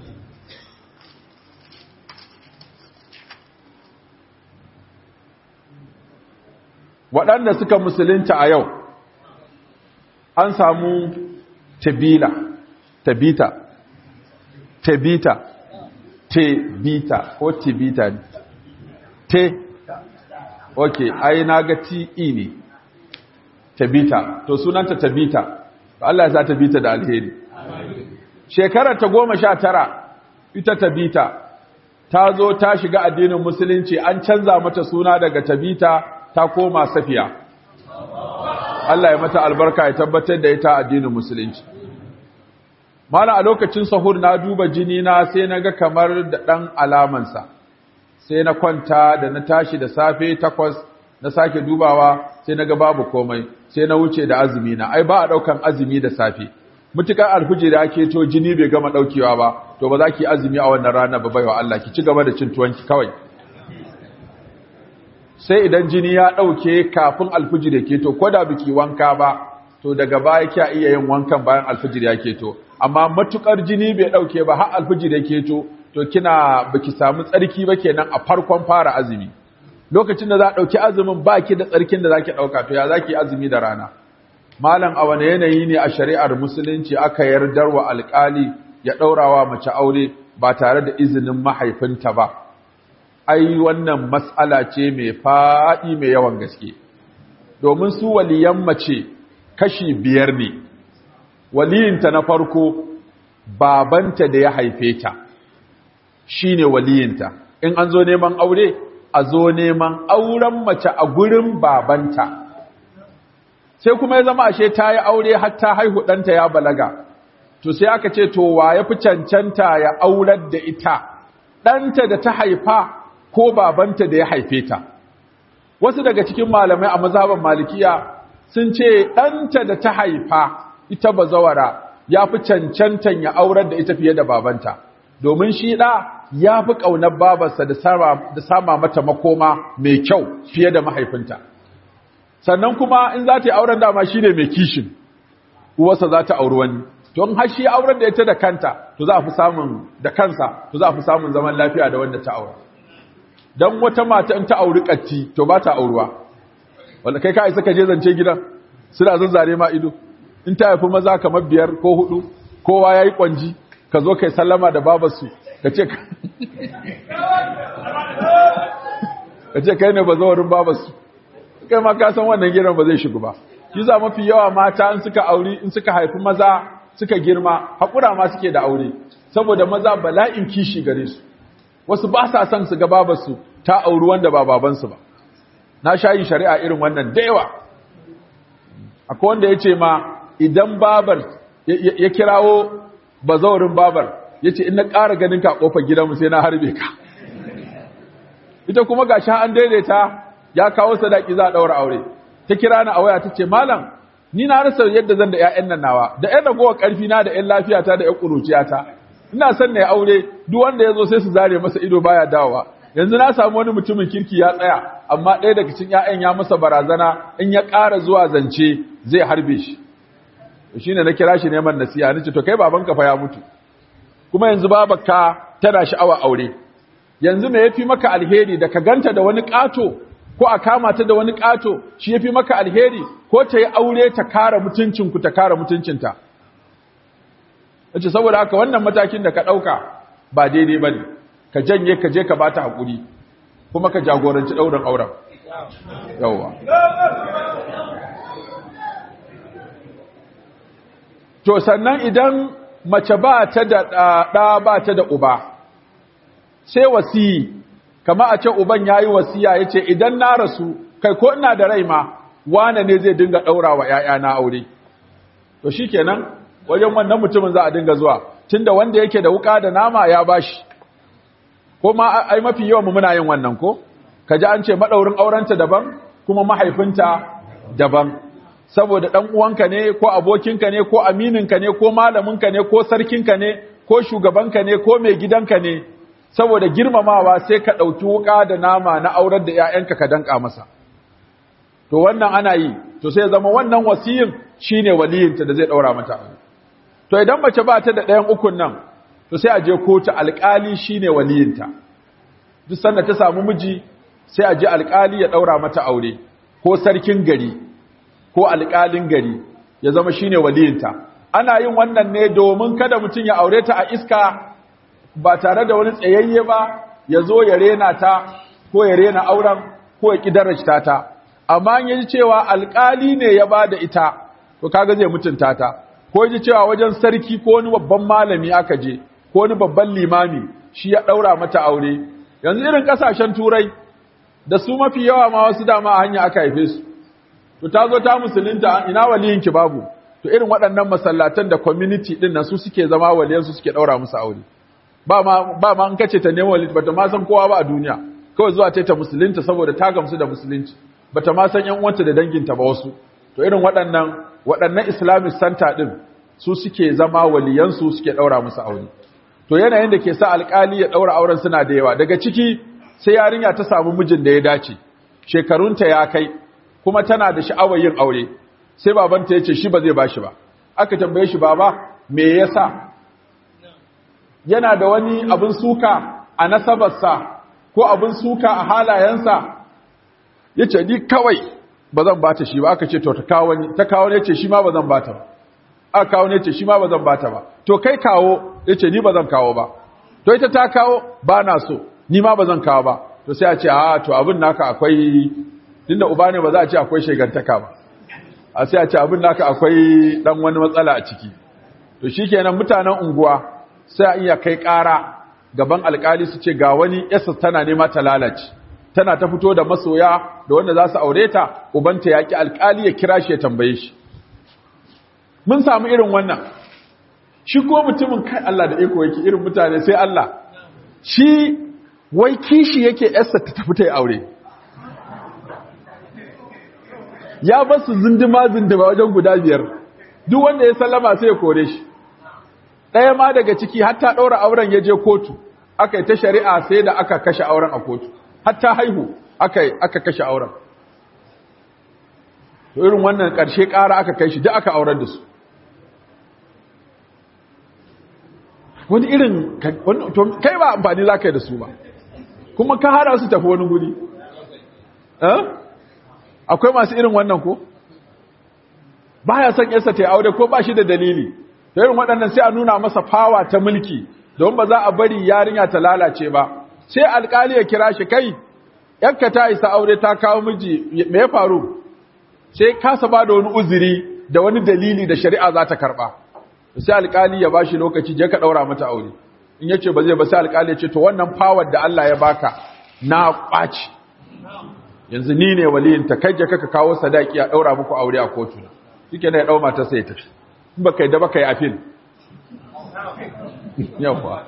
waɗanda suka musulunta a yau an samu tabila tabita tabita tebita ko tibita ne te ok ai na ga te ne tabita to sunanta tabita Allah ya sa tabita da alheri shekarar ta goma sha tara ita tabita ta zo ta shiga addinin musulunci an canza mata suna daga tabita ta koma safiya Allah ya mata albarka ya tabbatar da ita addinin musulunci mala a lokacin sahur na duba jini na sai na ga kamar da ɗan alamansa sai na kwanta da na tashi da safe takwas na sake dubawa sai na ga babu komai sai na wuce da azumi na ai ba a ɗaukan azumi da safe mutukar alfuji da ake to jini bai gama ɗaukewa ba to ba za ki azumi a wannan rana ba baiwa Allah ki ci gaba da cin tuwonki kawai sai idan jini ya ɗauke kafin alfijir ya keto ko da biki wanka ba to daga baya kya iya yin wankan bayan alfijir ya keto amma matukar jini bai ɗauke ba har alfijir ya keto to kina baki samu tsarki ba kenan a farkon fara azumi lokacin da za a ɗauki azumin ba ki da tsarkin da za ki ɗauka to ya za ki azumi da rana malam a wane yanayi ne a shari'ar musulunci aka yardar wa alƙali ya ɗaurawa mace aure ba tare da izinin mahaifinta ba ai wannan matsala ce mai faɗi mai yawan gaske domin su waliyan mace kashi biyar ne waliyinta na farko babanta da ya haife ta shine waliyinta in an zo neman aure a zo neman auren mace a gurin babanta sai kuma ya zama ashe ta yi aure har ta haihu ɗanta ya balaga to sai aka ce to wa ya fi cancanta ya aurar da ita ɗanta da ta haifa ko babanta da ya haife ta wasu daga cikin malamai a mazhaban malikiya sun ce ɗanta da ta haifa ita bazawara ya fi cancantan ya aurar da ita fiye da babanta domin shi ɗa ya fi ƙaunar babarsa da sama mata makoma mai kyau fiye da mahaifinta sannan kuma in za ta yi auren dama shi ne mai kishin uwarsa za ta auri wani don har shi auren da ita da kanta to za a fi samun da kansa to za a fi samun zaman lafiya da wanda ta aura don wata mata in ta auri katti to ba ta auruwa wanda kai ka isa ka je zance gidan suna zanzare ma ido in ta haifi maza kamar biyar ko hudu kowa ya yi kwanji ka zo kai sallama da babarsu ka ce ka ce kai ne ba zawarin babarsu kai ma ka san wannan gidan ba zai shigo ba shi za mafi yawa mata in suka auri in suka haifi maza suka girma haƙura ma suke da aure saboda maza bala'in kishi gare su wasu ba sa son su ga babarsu ta auri wanda ba babansu ba na sha yin shari'a irin wannan da yawa akwai wanda ya ce ma idan babar ya kirawo bazaurin babar ya ce in na ƙara ganin ka ƙofar gidanmu sai na harbe ka ita kuma ga sha an daidaita ya kawo sadaki za a ɗaura aure ta kira ni a waya ta ce malam ni na rasa yadda zan da 'ya'yan nan nawa da 'yan ragowar ƙarfi na da 'yan lafiyata da 'yan ƙuruciyata ina son na aure duk wanda ya zo sai su zare masa ido baya dawowa yanzu na samu wani mutumin kirki ya tsaya amma ɗaya daga cikin ƴaƴan ya masa barazana in ya ƙara zuwa zance zai harbe shi shine na kira shi neman nasiha nace to kai babanka fa ya mutu kuma yanzu babarka tana sha'awa aure yanzu me yafi maka alheri da ka ganta da wani ƙato ko a kama ta da wani ƙato shi yafi maka alheri ko ta yi aure ta kare mutuncinku ta kare mutuncinta Wace saboda haka wannan matakin da ka ɗauka ba daidai ba ne, ka janye ka je ka ba ta haƙuri, kuma ka jagoranci ɗaurin auren. Yawwa. To, sannan idan mace ba ta da ɗa ba ta da uba, sai wasiyi, kama a ce uban ya yi wasiya ya ce, idan na rasu, kai ko ina da rai ma, wane ne zai dinga ɗaura wa ‘ya'ya na aure. To, shi kenan, wajen wannan mutumin za a dinga zuwa tunda wanda yake da wuka da nama ya bashi ko ma ai mafi yawan mu muna yin wannan ko kaji an ce madaurin aurenta daban kuma mahaifinta daban saboda dan uwanka ne ko abokinka ne ko amininka ne ko malaminka ne ko sarkinka ne ko shugabanka ne ko mai gidanka ne saboda girmamawa sai ka dauki wuka da nama na aurar da ƴaƴanka ka danka masa to wannan ana yi to sai zama wannan wasiyin shine waliyinta da zai daura mata aure to idan mace ba ta da ɗayan ukun nan to sai a je kotu alƙali shine waliyinta duk sanda ta samu miji sai a je alƙali ya ɗaura mata aure ko sarkin gari ko alƙalin gari ya zama shine waliyinta ana yin wannan ne domin kada mutum ya aure ta a iska ba tare da wani tsayayye ba ya zo ya rena ta ko ya rena auren ko ya ƙidarrashta ta amma ya ji cewa alƙali ne ya ba da ita to kaga zai mutunta ta ko ji cewa wajen sarki ko wani babban malami aka je ko wani babban limami shi ya daura mata aure yanzu irin kasashen turai da su mafi yawa ma wasu dama a hanya aka haife su to ta zo ta musulunta ina waliyinki babu to irin waɗannan masallatan da community din nan su suke zama waliyan su suke daura musu aure ba ma ba ma an kace ta nemo wali bata ma san kowa ba a duniya kawai zuwa ta ta musulunta saboda ta gamsu da musulunci bata ma san yan uwanta da danginta ba wasu to irin waɗannan waɗannan islamic center ɗin su suke zama waliyansu suke ɗaura musu aure to yanayin da ke sa alƙali ya ɗaura auren suna da yawa daga ciki sai yarinya ta samu mijin da ya dace shekarunta ya kai kuma tana da sha'awar yin aure sai babanta ya ce shi ba zai bashi ba aka tambaye shi baba me yasa yana da wani abin suka a nasabarsa ko abin suka a halayensa ya ce ni kawai ba zan bata shi ba aka ce to ta kawo ni ta kawo ne ce shi ma ba zan bata ba aka kawo ne ce shi ma ba zan bata ba to kai kawo ya ce ni ba zan kawo ba to ita ta kawo ba na so ni ma ba zan kawo ba to sai a ce a to abin naka akwai tunda uba ne ba za a ce akwai shegantaka ba a sai a ce abin naka akwai dan wani matsala a ciki to shikenan mutanen unguwa sai a iya kai ƙara gaban alkali su ce ga wani yasa tana nema ta lalace tana ta fito da masoya da wanda za su aure ta ubanta ya ki alkali ya kira shi ya tambaye shi mun samu irin wannan shi ko mutumin kai Allah da iko yake irin mutane sai Allah shi wai kishi yake yarsa ta tafi ta aure ya ba su zindima zindima wajen guda biyar duk wanda ya sallama sai ya kore shi ɗaya ma daga ciki hatta ɗaura auren ya je kotu aka yi ta shari'a sai da aka kashe auren a kotu hatta haihu aka aka kashe auren to irin wannan ƙarshe ƙara aka kai shi duk aka aurar da su wani irin kai ba amfani za ka yi da su ba kuma ka hada su tafi wani guri akwai masu irin wannan ko ba ya son yarsa ta yi aure ko ba shi da dalili da irin waɗannan sai a nuna masa fawa ta mulki don ba za a bari yarinya ta lalace ba sai alkali ya kira shi kai yanka ta isa aure ta kawo miji me ya faru sai kasa ba da wani uzuri da wani dalili da shari'a za ta karɓa sai alkali ya bashi lokaci je ka daura mata aure in yace ba zai ba sai alkali ya ce to wannan power da Allah ya baka na kwaci yanzu ni ne waliyin ta kai je ka kawo sadaki a daura muku aure a kotu shike ne ya dau mata sai ya tafi in baka yi da baka yi appeal yawa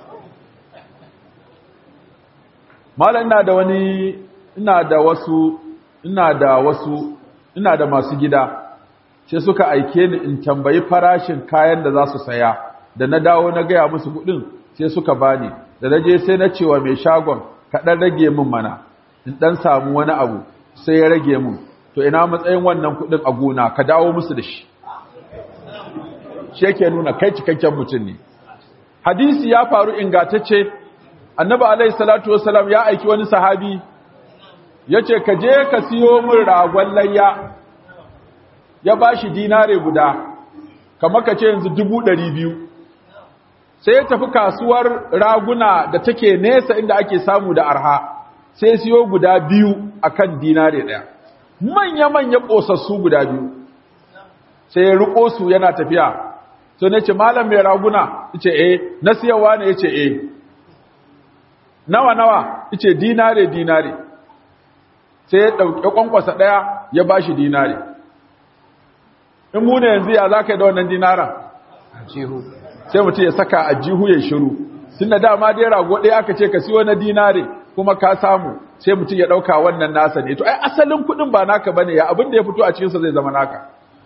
mallan ina da wani ina da wasu ina da wasu ina da masu gida sai suka aike ni in tambayi farashin kayan da za su saya da na dawo na gaya musu kudin sai suka bani da naje sai na cewa mai shagon ka dan rage min mana in dan samu wani abu sai ya rage min to ina matsayin wannan kudin a gona ka dawo musu da shi shi yake nuna kai cikakken mutum ne hadisi ya faru ingantacce annabi alaihi salatu wasalam ya aiki wani sahabi yace ka je ka siyo min ragon layya ya bashi dinare guda kamar ka ce yanzu dubu ɗari biyu sai ya tafi kasuwar raguna da take nesa inda ake samu da arha sai siyo guda biyu akan dinare ɗaya manya-manya ƙosassu guda biyu sai ya riƙo su yana tafiya sai na ce malam mai raguna ce eh na siyarwa ne ya ce eh nawa nawa ce dinare dinare sai ya ɗauki ƙwanƙwasa ɗaya ya ba shi dinare in mu ne yanzu ya za ka yi da wannan dinaran sai mutum ya saka a jihu ya shiru tun da dama dai rago ɗaya aka ce ka siyo na dinare kuma ka samu sai mutum ya ɗauka wannan nasa ne to ai asalin kuɗin ba naka bane ya abin da ya fito a cikinsa zai zama naka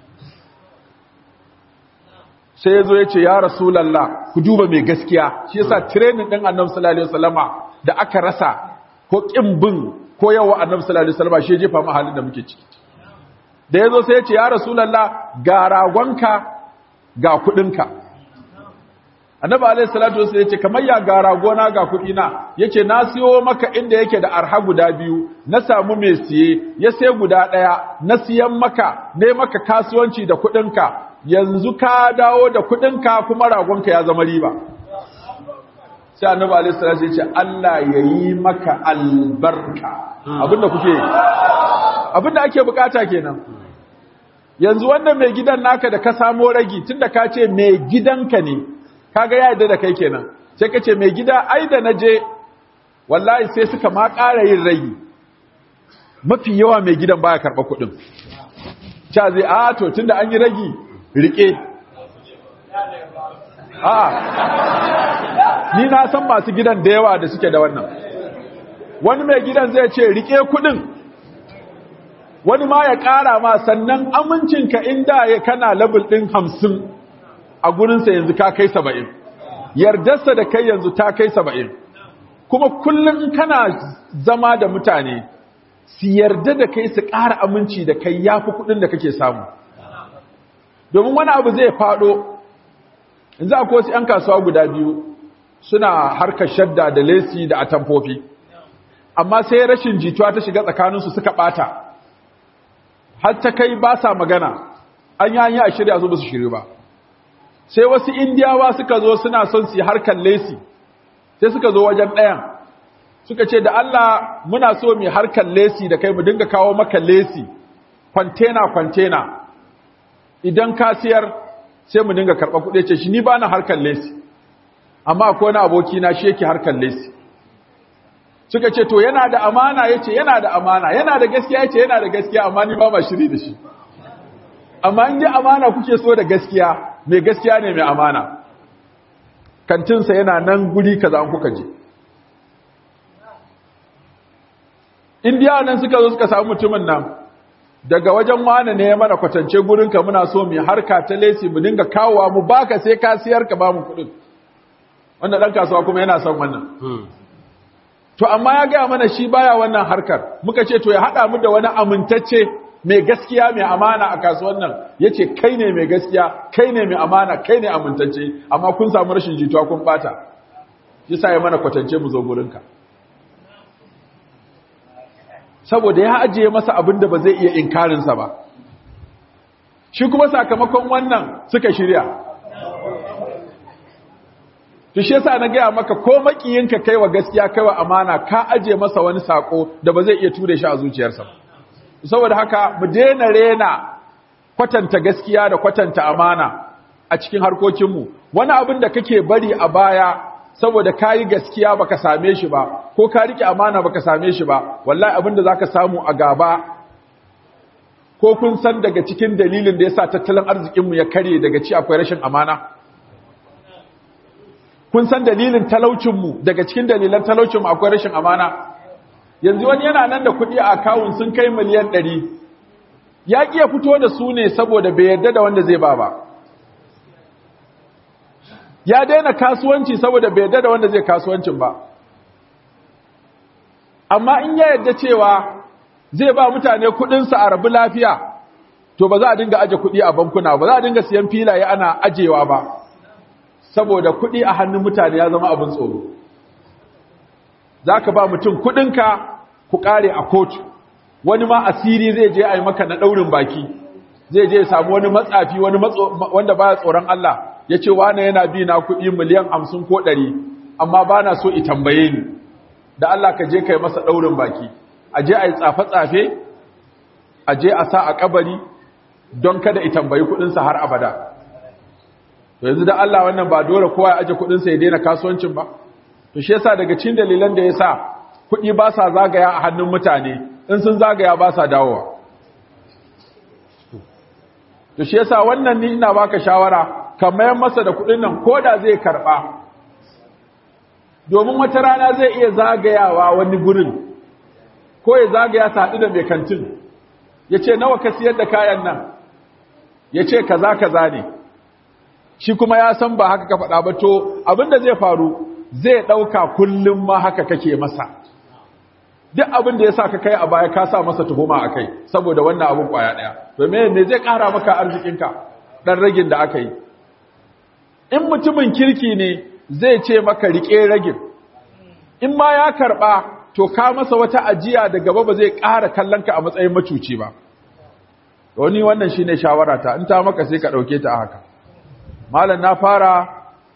sai ya zo ya ce ya rasulallah ku duba mai gaskiya shi yasa training ɗin annabi sallallahu alaihi wasallama da aka rasa ko ƙin bin ko yawa annabi sallallahu alaihi wasallama shi ya jefa mu halin da muke ciki da ya zo sai ya ce ya rasulallah ga ragonka ga kuɗinka annabi alaihi salatu wasallam yace kamar ya ga ragona ga kudi na yace na siyo maka inda yake da arha guda biyu na samu mai siye ya sai guda daya na siyan maka ne maka kasuwanci da kudinka yanzu ka dawo da kudinka kuma ragonka ya zama riba sai annabi alaihi salatu yace Allah yayi maka albarka abinda kuke abinda ake bukata kenan yanzu wannan mai gidan naka da ka samo ragi tunda ka ce mai gidanka ne kaga ya yarda da kai kenan sai kace mai gida ai da naje wallahi sai suka ma ƙara yin ragi mafi yawa mai gidan baya karɓa kuɗin cha zai a to tunda an yi ragi rike a ni na san masu gidan da yawa da suke da wannan wani mai gidan zai ce rike kuɗin wani ma ya ƙara ma sannan amincinka inda ya kana level ɗin hamsin a gurinsa yanzu ka kai saba'in yardarsa da kai yanzu ta kai saba'in kuma kullum in kana zama da mutane su yarda da kai su ƙara aminci da kai ya fi kuɗin da kake samu domin wani abu zai faɗo in za a wasu 'yan kasuwa guda biyu suna harkar shadda da lesi da atamfofi amma sai rashin jituwa ta shiga tsakaninsu suka ɓata har ta kai ba sa magana an yi hanyar a shirya su ba su shirya ba sai wasu indiyawa suka zo suna son su yi harkar lesi sai suka zo wajen ɗayan suka ce da Allah muna so mu harkar lesi da kai mu dinga kawo maka lesi kwantena kwantena idan ka siyar sai mu dinga karɓa kuɗi ce shi ni ba na harkar lesi amma akwai wani aboki na shi yake harkar lesi suka ce to yana da amana yace yana da amana yana da gaskiya yace yana da gaskiya amma ni ba ma shiri da shi amma in ji amana kuke so da gaskiya mai gaskiya ne mai amana kantinsa yana nan guri kaza an kuka je indiya nan suka zo suka samu mutumin nan daga wajen wane ne ya mana kwatance gurinka muna so mu harka ta lesi mu dinga kawowa mu baka sai ka siyar ka ba mu kuɗin wanda ɗan kasuwa kuma yana son wannan to amma ya gaya mana shi baya wannan harkar muka ce to ya haɗa mu da wani amintacce mai gaskiya mai amana a kasuwan nan ya ce kai ne mai gaskiya kai ne mai amana kai ne amintacce amma kun samu rashin jituwa kun bata shi sa ya mana kwatance mu zo gurinka saboda ya ajiye masa abin da ba zai iya inkarinsa ba shi kuma sakamakon wannan suka shirya to shi yasa na gaya maka ko makiyinka kai wa gaskiya kai wa amana ka ajiye masa wani sako da ba zai iya ture shi a zuciyarsa ba saboda haka mu daina rena kwatanta gaskiya da kwatanta amana a cikin harkokinmu wani abin da kake bari a baya saboda kayi gaskiya baka same shi ba ko ka rike amana baka same shi ba wallahi abin da zaka samu a gaba ko kun san daga cikin dalilin da yasa tattalin arzikinmu ya kare daga ci akwai rashin amana kun san dalilin talaucinmu daga cikin dalilan talaucinmu akwai rashin amana yanzu wani yana nan da kuɗi a akawun sun kai miliyan ɗari ya ƙi ya fito da su ne saboda bai yarda da wanda zai ba ba ya daina kasuwanci saboda bai yarda da wanda zai kasuwancin ba amma in ya yarda cewa zai ba mutane kudinsa a rabu lafiya to ba za a dinga aje kudi a bankuna ba za a dinga siyan filaye ana ajewa ba saboda kudi a hannun mutane ya zama abin tsoro za ka ba mutum kudinka ku kare a kotu wani ma asiri zai je a yi maka na daurin baki zai je samu wani matsafi wani wanda baya tsoron Allah ya ce wane yana bi na kudi miliyan hamsin ko ɗari amma ba na so i tambaye ni da Allah ka je kai masa daurin baki a je a yi tsafe-tsafe a je a sa a kabari don kada i tambayi kudinsa har abada to yanzu da Allah wannan ba dole kowa ya aje kudinsa ya daina kasuwancin ba to shi yasa daga cikin dalilan da yasa kudi ba sa zagaya a hannun mutane in sun zagaya ba sa dawowa to shi yasa wannan ni ina baka shawara ka mayar masa da kudin nan koda zai karba domin wata rana zai iya zagayawa wani gurin ko ya zagaya ta haɗu da mai kantin ya ce nawa ka siyar da kayan nan ya ce kaza kaza ne shi kuma ya san ba haka ka faɗa ba to abinda zai faru zai ɗauka kullum ma haka kake masa duk abin da ya sa ka kai a baya ka sa masa tuhuma a kai saboda wannan abin ƙwaya ɗaya domin me zai ƙara maka arzikinka ɗan ragin da aka yi in mutumin kirki ne zai ce maka riƙe ragin in ma ya karɓa to ka masa wata ajiya da gaba ba zai ƙara kallonka a matsayin macuci ba wani wannan shine shawara ta in ta maka sai ka ɗauke ta a haka malam na fara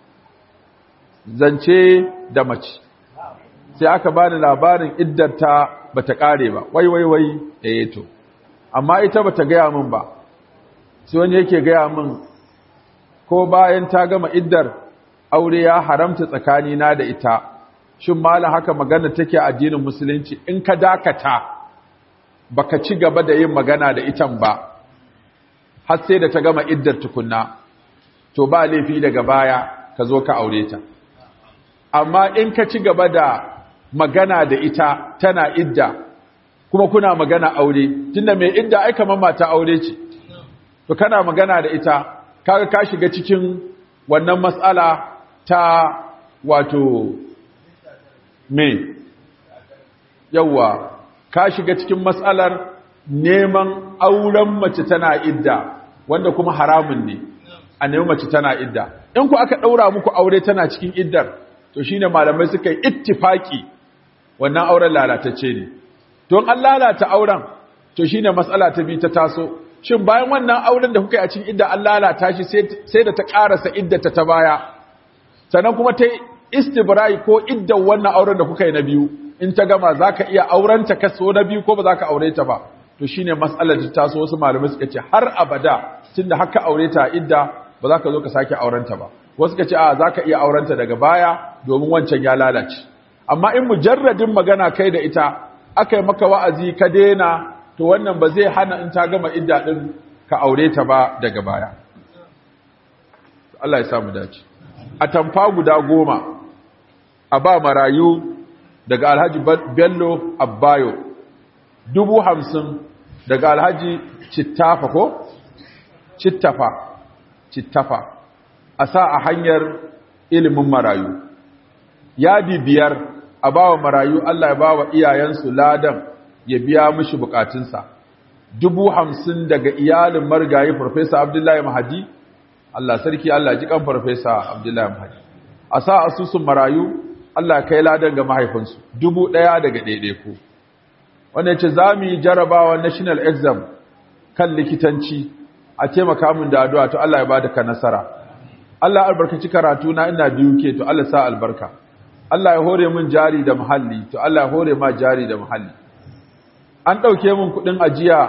zance da mace sai aka bani labarin iddarta bata kare ba wai wai wai eh to amma ita bata gaya min ba sai wani yake gaya min ko bayan ta gama iddar aure ya haramta tsakani na da ita shin malam haka magana take addinin musulunci in ka dakata baka ci gaba da yin magana da itan ba har sai da ta gama iddar tukunna to ba laifi daga baya ka zo ka aure ta amma in ka ci gaba da magana da ita tana idda kuma kuna magana aure tunda mai idda ai kamar mata aure ce to kana magana da ita kaga ka shiga cikin wannan matsala ta wato me yawa ka shiga cikin matsalar neman auren mace tana idda wanda kuma haramun ne a neman mace tana idda in ku aka daura muku aure tana cikin iddar to shine malamai suka yi ittifaki wannan auren lalatacce ne don an lalata auren to shine matsala ta bi ta taso shin bayan wannan auren da kuka yi a cikin idda an lalata shi sai da ta karasa iddata ta baya sannan kuma ta istibrai ko iddan wannan auren da kuka yi na biyu in ta gama zaka iya auren ta kaso na biyu ko ba zaka aure ta ba to shine matsalar ta taso wasu malamai suka ce har abada tunda haka aure ta idda ba za ka zo ka sake auren ta ba wasu ka ce a za ka iya aurenta daga baya domin wancan ya lalace amma in mujarradin magana kai da ita aka yi maka wa'azi ka daina to wannan ba zai hana in ta gama idda din ka aure ta ba daga baya Allah ya samu dace a tamfa guda goma a ba marayu daga alhaji bello abbayo dubu hamsin daga alhaji cittafa ko cittafa cittafa a sa a hanyar ilimin marayu yadi biyar a bawa marayu Allah ya bawa iyayensu ladan ya biya mishi bukatunsa dubu hamsin daga iyalin marigayi farfesa abdullahi mahadi Allah sarki Allah ji kan farfesa abdullahi mahadi a sa asusun marayu Allah kai ladan ga mahaifinsu dubu ɗaya daga ɗaiɗaiku wanda ce za mu yi jarabawa national exam kan likitanci a taimaka min da addu'a to Allah ya bada ka nasara Allah albarkaci karatu na ina biyu ke to Allah sa albarka Allah ya hore min jari da muhalli to Allah ya hore ma jari da muhalli an dauke min kudin ajiya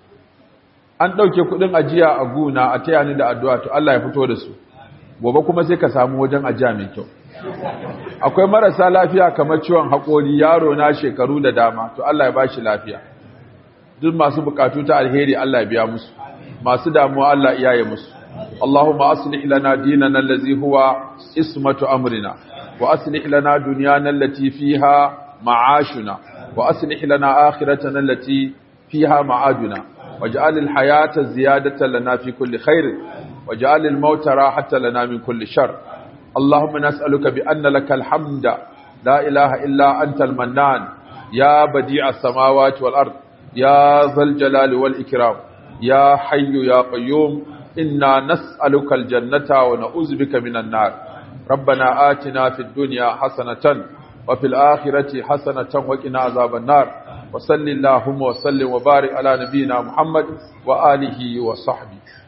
an dauke kudin ajiya a guna a taya ni da addu'a to Allah ya fito da su gobe kuma sai ka samu wajen ajiya mai kyau akwai marasa lafiya kamar ciwon haƙori yaro na shekaru da dama to Allah ya bashi lafiya duk masu bukatu ta alheri Allah ya biya musu masu damuwa Allah iyaye musu اللهم أصلح لنا ديننا الذي هو اسمة أمرنا وأصلح لنا دنيانا التي فيها معاشنا وأصلح لنا آخرتنا التي فيها معادنا واجعل الحياة زيادة لنا في كل خير واجعل الموت راحة لنا من كل شر اللهم نسألك بأن لك الحمد لا إله إلا أنت المنان يا بديع السماوات والأرض يا ذا الجلال والإكرام يا حي يا قيوم إنا نسألك الجنة ونعوذ بك من النار ربنا آتنا في الدنيا حسنة وفي الآخرة حسنة وقنا عذاب النار وصل اللهم وسلم وبارك على نبينا محمد وآله وصحبه